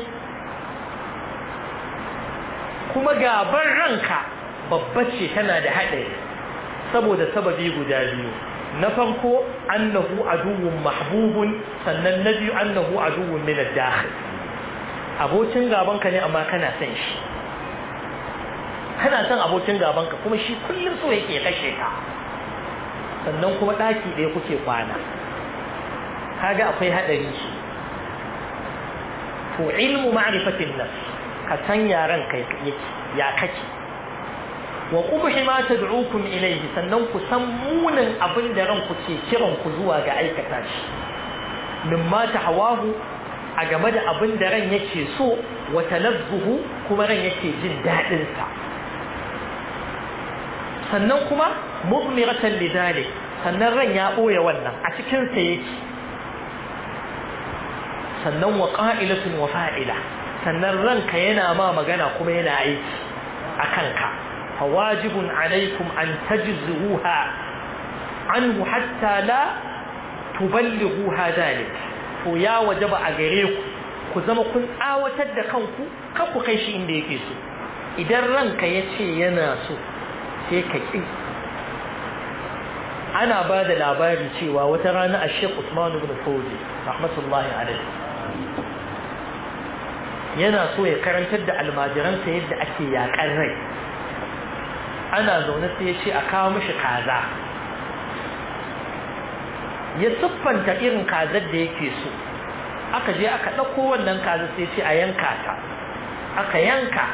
kuma gaban ranka babba ce tana da haɗari saboda sababi guda biyu na farko annahu aduwwun mahbubun sannan na biyu annahu aduwwun min ad-dakhil abokin gabanka ne amma kana son shi kana son abokin gabanka kuma shi kullum so yake kashe ka sannan kuma daki ɗaya kuke kwana kaga akwai hadari shi to ilmu ma'rifatin nafs ka san yaran kai yake ya kake wa qubhi ma tad'ukum ilayhi sannan ku san munin abin da ranku ke kiran ku zuwa ga aikata shi mimma tahawahu a game da abin da ran yake so wa talazzuhu kuma ran yake jin dadin sa sannan kuma mudmiratan lidalik sannan ran ya boye wannan a cikin sa yake sannan wa qa'ilatun wa fa'ila sannan ranka yana ma magana kuma yana aiki a kanka fawajibun alaikum an tajzuha anhu hatta la tuballighuha dalik to ya wajaba a gare ku ku zama kun tsawatar da kanku kan ku kai shi inda yake so idan ranka ya ce yana so sai ka ƙi ana ba da labari cewa wata rana a shek usman ibn fawzi rahmatullahi alaihi yana so ya karantar da almajiransa yadda ake yaƙar rai ana zaune sai ya ce a kawo mishi kaza ya siffanta irin kazar da yake so aka je aka ɗauko wannan kaza sai ce a yanka ta aka yanka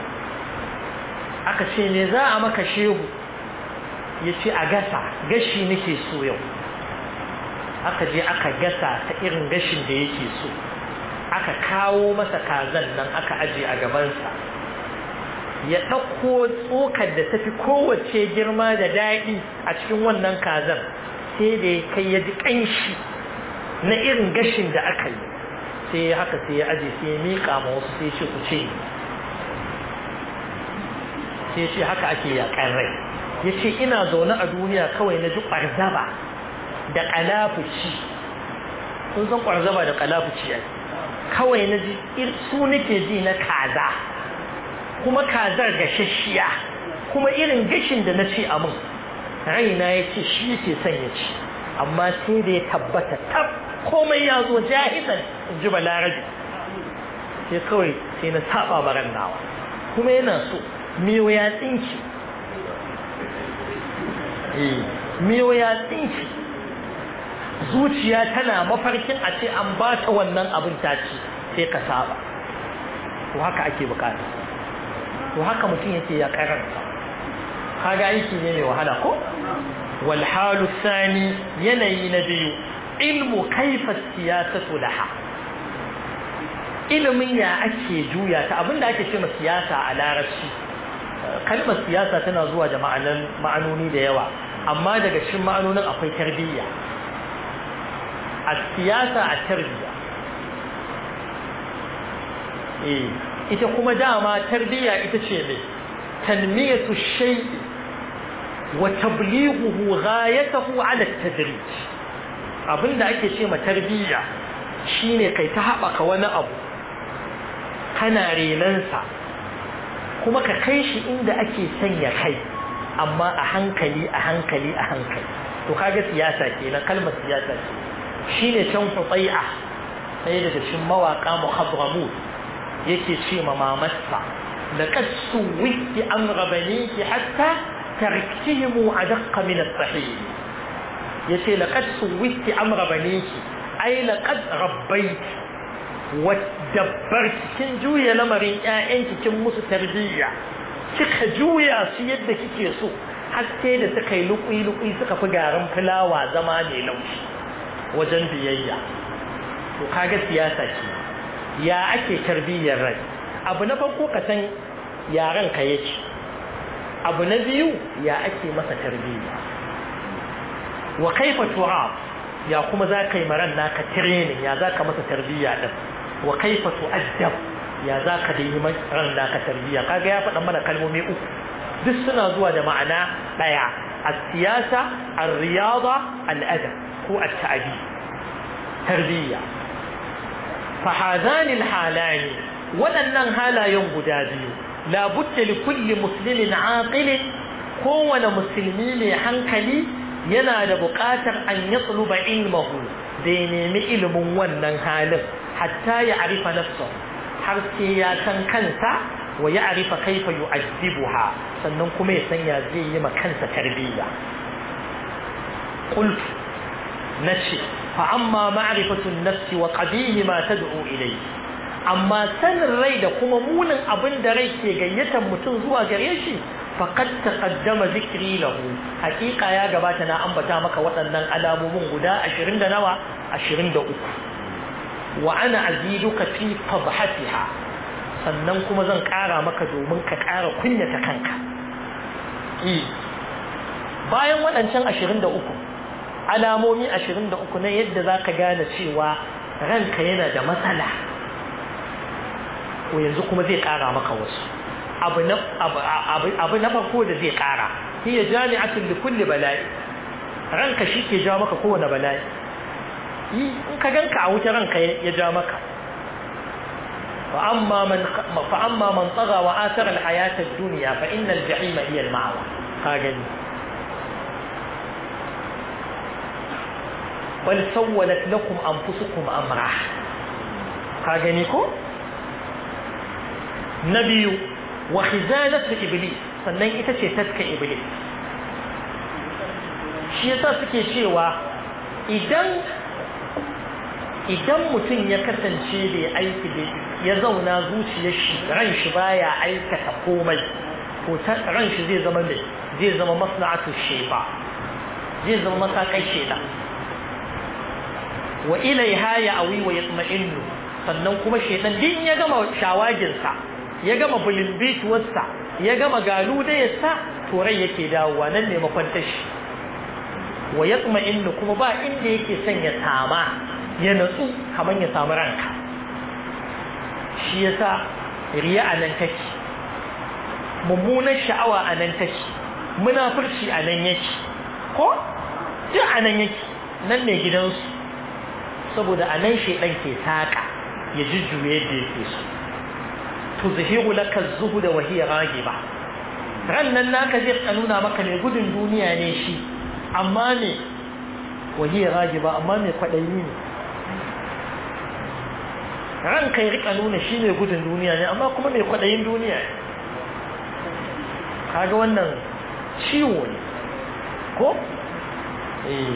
aka ce ne za a maka shehu ya ce a gasa gashi nake so yau aka je aka gasa ta irin gashin da yake so aka kawo masa kazan nan aka aje a gabansa ya ɗauko tsokar da tafi kowace girma da daɗi a cikin wannan kazan sai da ya kai ya ji ƙanshi na irin gashin da aka yi sai ya haka sai ya aje sai ya miƙa ma wasu sai ce ku ce sai ce haka ake yaƙan rai ya ce ina zaune a duniya kawai na ji ƙwarzaba da ƙalafuci sun san ƙwarzaba da ƙalafuci ai kawai na ji su nake ji na kaza kuma kazar gashashiya kuma irin gashin da na ce a mun raina ya ce shi yake son ya ci amma sai da ya tabbata tab komai ya zo jahizan in ji balarabi sai kawai sai na saba baran nawa kuma yana so miyo ya tsinci miyo ya tsinci zuciya tana mafarkin a ce an ba ta wannan abin ta ci sai ka saba to haka ake bukata to haka mutum yake ya karanta kaga aiki ne mai wahala ko wal halu thani yanayi na biyu ilmu kaifa siyasatu laha ilimin ya ake juya ta abinda ake ce siyasa a larabci kalmar siyasa tana zuwa da ma'anoni da yawa amma daga cikin ma'anonin akwai tarbiyya a siyasa a tarbiyya eh ita kuma dama tarbiyya ita ce mai tanmiyatu shay'i wa tablighuhu ghayatahu ala at-tadrij abinda ake ce ma tarbiyya shine kai ta haɓaka wani abu kana renansa kuma ka kai shi inda ake sanya kai amma a hankali a hankali a hankali to kaga siyasa kenan kalmar siyasa ce shine can hutai'a sai daga cikin mawaka muhadramu yake ce ma mamarsa laqad suwiti amra baniki hatta تركتهم أدق من الصحيح يتي لقد سويت أمر بنيك أي لقد ربيت ودبرت كن جوية لمرين أنت كن مس تربية kika juya su yadda kike so har sai da suka yi lukui lukui suka fi garin fulawa zama mai laushi wajen biyayya to kaga siyasa ce ya ake tarbiyyar rai abu na farko ka san yaran ka yake abu na biyu ya ake masa tarbiyya wa kaifa turab ya kuma za ka yi maran naka training ya za ka masa tarbiyya din wa kaifa tu'addab ya za ka da yi ran naka tarbiyya kaga ya faɗa mana kalmomi uku duk suna zuwa da ma'ana ɗaya as-siyasa ar-riyada al-adab ko at-ta'dib tarbiyya fa hadani halani waɗannan halayen guda biyu la budda li kulli muslimin aqilin kowane musulmi mai hankali yana da buƙatar an yatluba ilmahu da ya nemi ilimin wannan halin hatta ya arifa nafsahu har sai ya san kansa wa ya arifa kaifa yu'addibuha sannan kuma ya san ya zai yi ma kansa tarbiyya qultu nace fa amma ma'rifatu an-nafs wa qadihi ma tad'u ilayhi amma sanin rai da kuma munin abin da rai ke gayyatar mutum zuwa gare shi faqad taqaddama zikri lahu haqiqa ya gabata na ambata maka waɗannan alamomin guda 20 da nawa 23 wa ana aziduka fi fadhatiha sannan kuma zan ƙara maka domin ka ƙara kunyata kanka bayan waɗancan 23 alamomi 23 na yadda za ka gane cewa ranka yana da matsala ko yanzu kuma zai ƙara maka wasu abu na farko da zai ƙara hiya jami'atun da kulle bala'i ranka shi ke ja maka kowane bala'i in ka ganka a wuce ranka ya ja maka فأما من فأما من طغى وآثر الحياة الدنيا فإن الجحيم هي المأوى هاجني بل سولت لكم أنفسكم أمرا هاجنيكم نبي وخزانة إبليس sannan ita ce taska iblis shi yasa suke cewa idan idan mutum ya kasance bai aiki da ya zauna zuciyar shi ran shi baya aikata komai ko ran shi zai zama mai zai zama maslahatu shefa zai zama masakai sheda wa ilaiha ya awi wa yatma'innu sannan kuma shedan din ya gama shawaginsa ya gama bulimbituwarsa ya gama galu da ya sa turai yake dawowa nan ne makwantar shi wa yatma'innu kuma ba inda yake son ya sama ya natsu kamar ya samu ranka shi yasa riya a nan take mummunar sha'awa a nan take munafurci a nan yake ko duk a nan yake nan ne gidansu saboda a nan shaidan ke saƙa ya jujjuye da yake so tuzhiru laka zuhuda wa hiya ragiba ran nan naka zai ka nuna maka mai gudun duniya ne shi amma ne wa hiya ragiba amma mai kwaɗayi ne ran kai rika nuna shi mai gudun duniya ne amma kuma mai kwaɗayin duniya ne kaga wannan ciwo ne ko eh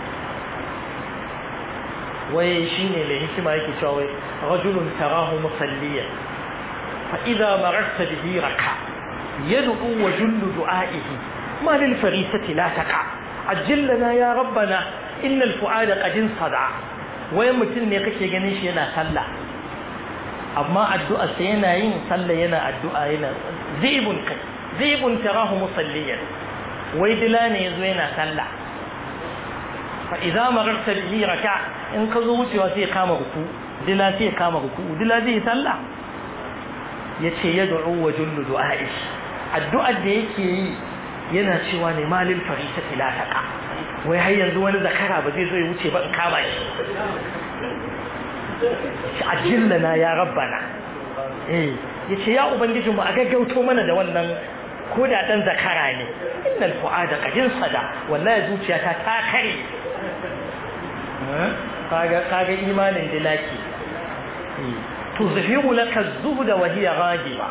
wai shine mai hikima yake cewa wai rajulun tarahu musalliyan fa idza mararta bihi raka yad'u wa jullu du'a'ihi ma lil farisati la taqa ajillana ya rabbana innal fu'ada qad insada wai mutum ne kake ganin shi yana sallah amma addu'a sai yana yin sallah yana addu'a yana zibun kai zibun tarahu musalliyan wai dila ne yazo yana sallah fa idza mararta bihi raka in ka zo wucewa sai kama ruku dila sai kama ruku dila zai sallah yace yad'u wa jullu du'a'i addu'ar da yake yi yana cewa ne malil farisati la taqa wai har yanzu wani zakara ba zai zo ya wuce ba in kama shi ajillana ya rabbana eh yace ya ubangijinmu a gaggauto mana da wannan ko da dan zakara ne innal fuada qadin sada wallahi zuciyata ta kare kaga kaga imanin dilaki tuzhiru laka az-zuhd wa hiya ghajiba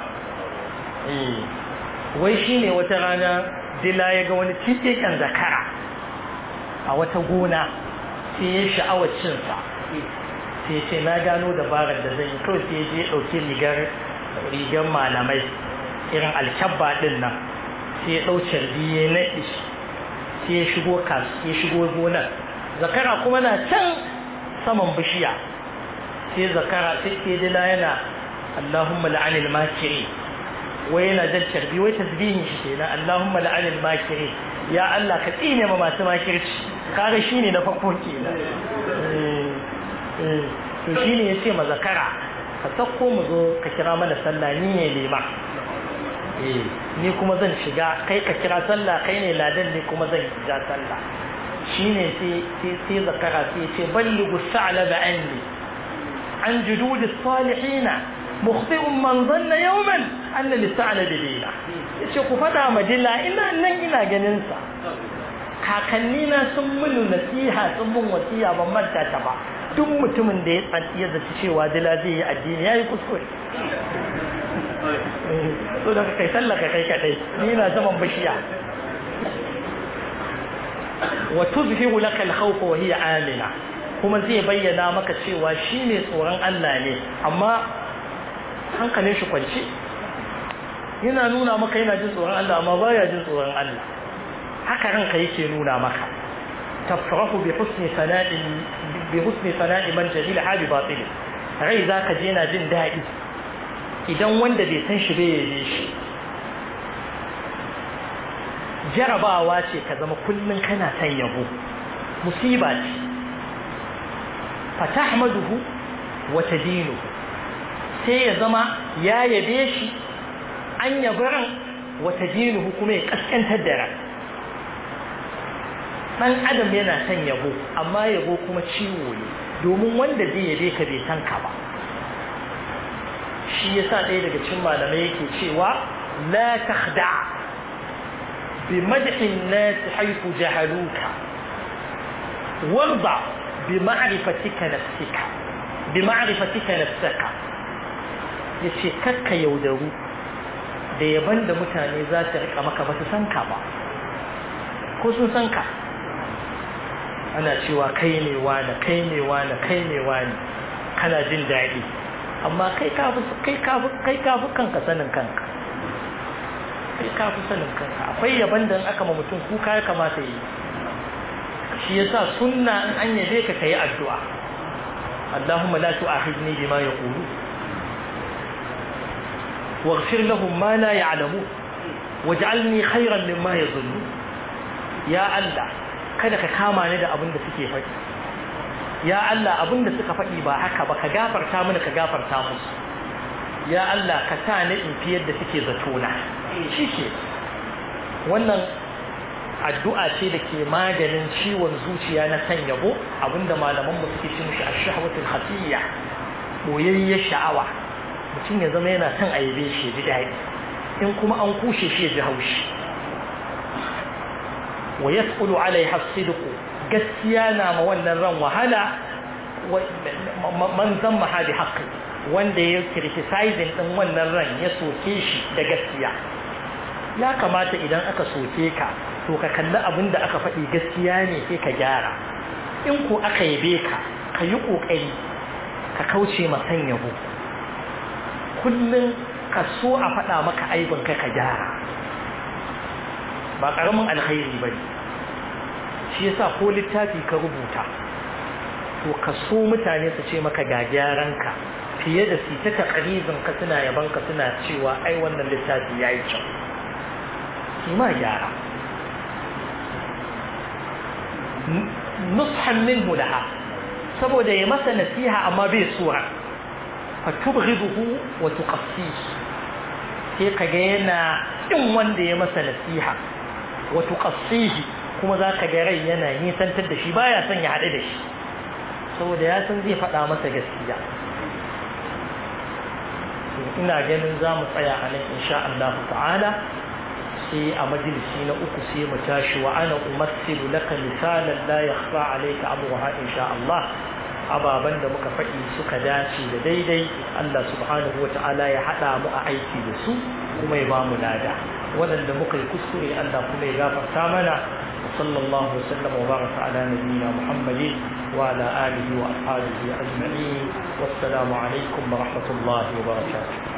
wai shine wata rana dila ya ga wani kan zakara a wata gona sai ya sha'awar cin sa sai ce na gano dabarar da zan yi kawai sai je ɗauki rigar rigar malamai irin alkyabba ɗin nan sai ya ɗau carbi ya naɗi sai ya shigo kas ya shigo gonar zakara kuma na can saman bishiya sai zakara sai ke dila yana Allahumma la'anil makiri wai yana jan carbi wai tasbihin shi kenan Allahumma la'anil makiri ya Allah ka tsine ma masu makirci kaga shine na farko kenan to shi ne ya ce ma zakara ka sauko mu zo ka kira mana sallah ni ne lema ni kuma zan shiga kai ka kira sallah kai ne ladan ne kuma zan ja sallah shi ne sai zakara sai ya ce balligu sa'ala da anni عن جدود الصالحين مخطئ من ظن يوما أن للثعلب دينا yace ku faɗa ma dila ina nan ina ganin sa kakanni na sun mun nasiha sun mun wasiya ban manta ta ba duk mutumin da ya tsanti ya zaci cewa dila zai yi addini yayi kuskure so da kai sallaka kai kadai ni na zaman bishiya wa tuzhiru laka al-khawf wa hiya amina kuma zai bayyana maka cewa shine tsoron Allah ne amma hankalin shi kwance yana nuna maka yana jin tsoron Allah amma baya jin tsoron Allah haka ranka yake nuna maka tafrahu bi husni sana'i bi husni sana'i man jahila hali batil rai zaka je yana jin daɗi idan wanda bai san shi bai yabe shi jarabawa ce ka zama kullum kana son yabo musiba ce fatahmaduhu wa tadinu sai ya zama ya yabe shi an yabaran wa tadinuhu kuma ya kaskantar da ran dan adam yana son yabo amma yabo kuma ciwo ne domin wanda zai yabe ka bai san ka ba shi yasa ɗaya daga cikin malamai yake cewa la takhda' بمدح الناس حيث جهلوك وارضع بمعرفتك نفسك بمعرفتك نفسك yace kakka yaudaru da yaban da mutane za su rika maka ba su san ka ba ko sun san ka ana cewa kai ne wani kai ne wani kai ne wani kana jin daɗi amma kai kafi kai kafi kai kafi kanka sanin kanka kai ka fi sanin kanka akwai yaban da aka ma mutum kuka ya kamata yi shi yasa sunna in an yabe ka kai addu'a Allahumma la tu'akhidni bima yaqulu waghfir lahum ma la ya'lamun waj'alni khayran mimma yadhunnu ya Allah kada ka kama ni da abin da suke faɗi ya Allah abin da suka faɗi ba haka ba ka gafarta mana ka gafarta musu ya Allah ka sa ni in fi yadda suke zatona shi ke wannan addu'a ce da ke maganin ciwon zuciya na san yabo abinda malaman mu suke cin shi ash-shahwatul khafiyya boyayyen sha'awa mutum ya zama yana son ayyabe shi ji daɗi in kuma an kushe shi ya ji haushi wa yasqulu alaiha as-sidq gaskiya na ma wannan ran wahala man zamma hadi haqqi wanda ya criticizing din wannan ran ya soke shi da gaskiya ya kamata idan aka soke ka to ka kalli abin da aka faɗi gaskiya ne sai ka gyara in ko aka yabe ka ka yi ƙoƙari ka kauce ma san yabo kullum ka so a faɗa maka aibin ka ka gyara ba ƙaramin alkhairi ba ne shi yasa ko littafi ka rubuta to ka so mutane su ce maka ga gyaranka fiye da su ta taƙarizin ka suna yaban ka suna cewa ai wannan littafi ya yi kyau shi ma gyara nushan minhu laha saboda ya masa nasiha amma bai sura fa tubghiduhu wa tuqassihi sai kaga yana kin wanda ya masa nasiha wa tuqassihi kuma zaka ga rai yana nisantar da shi baya son ya haɗu da shi saboda ya san zai faɗa masa gaskiya ina ganin za mu tsaya a nan insha Allah ta'ala sai a majalisi na uku sai mu tashi wa ana umassilu laka misalan la yakhfa alayka amruha insha Allah ababan da muka faɗi suka dace da daidai Allah subhanahu wa ta'ala ya haɗa mu a aiki da su kuma ya ba mu lada waɗanda muka yi kuskure Allah kuma ya gafarta mana صلى الله وسلم وبارك على نبينا محمد وعلى آله وأصحابه أجمعين والسلام عليكم ورحمة الله وبركاته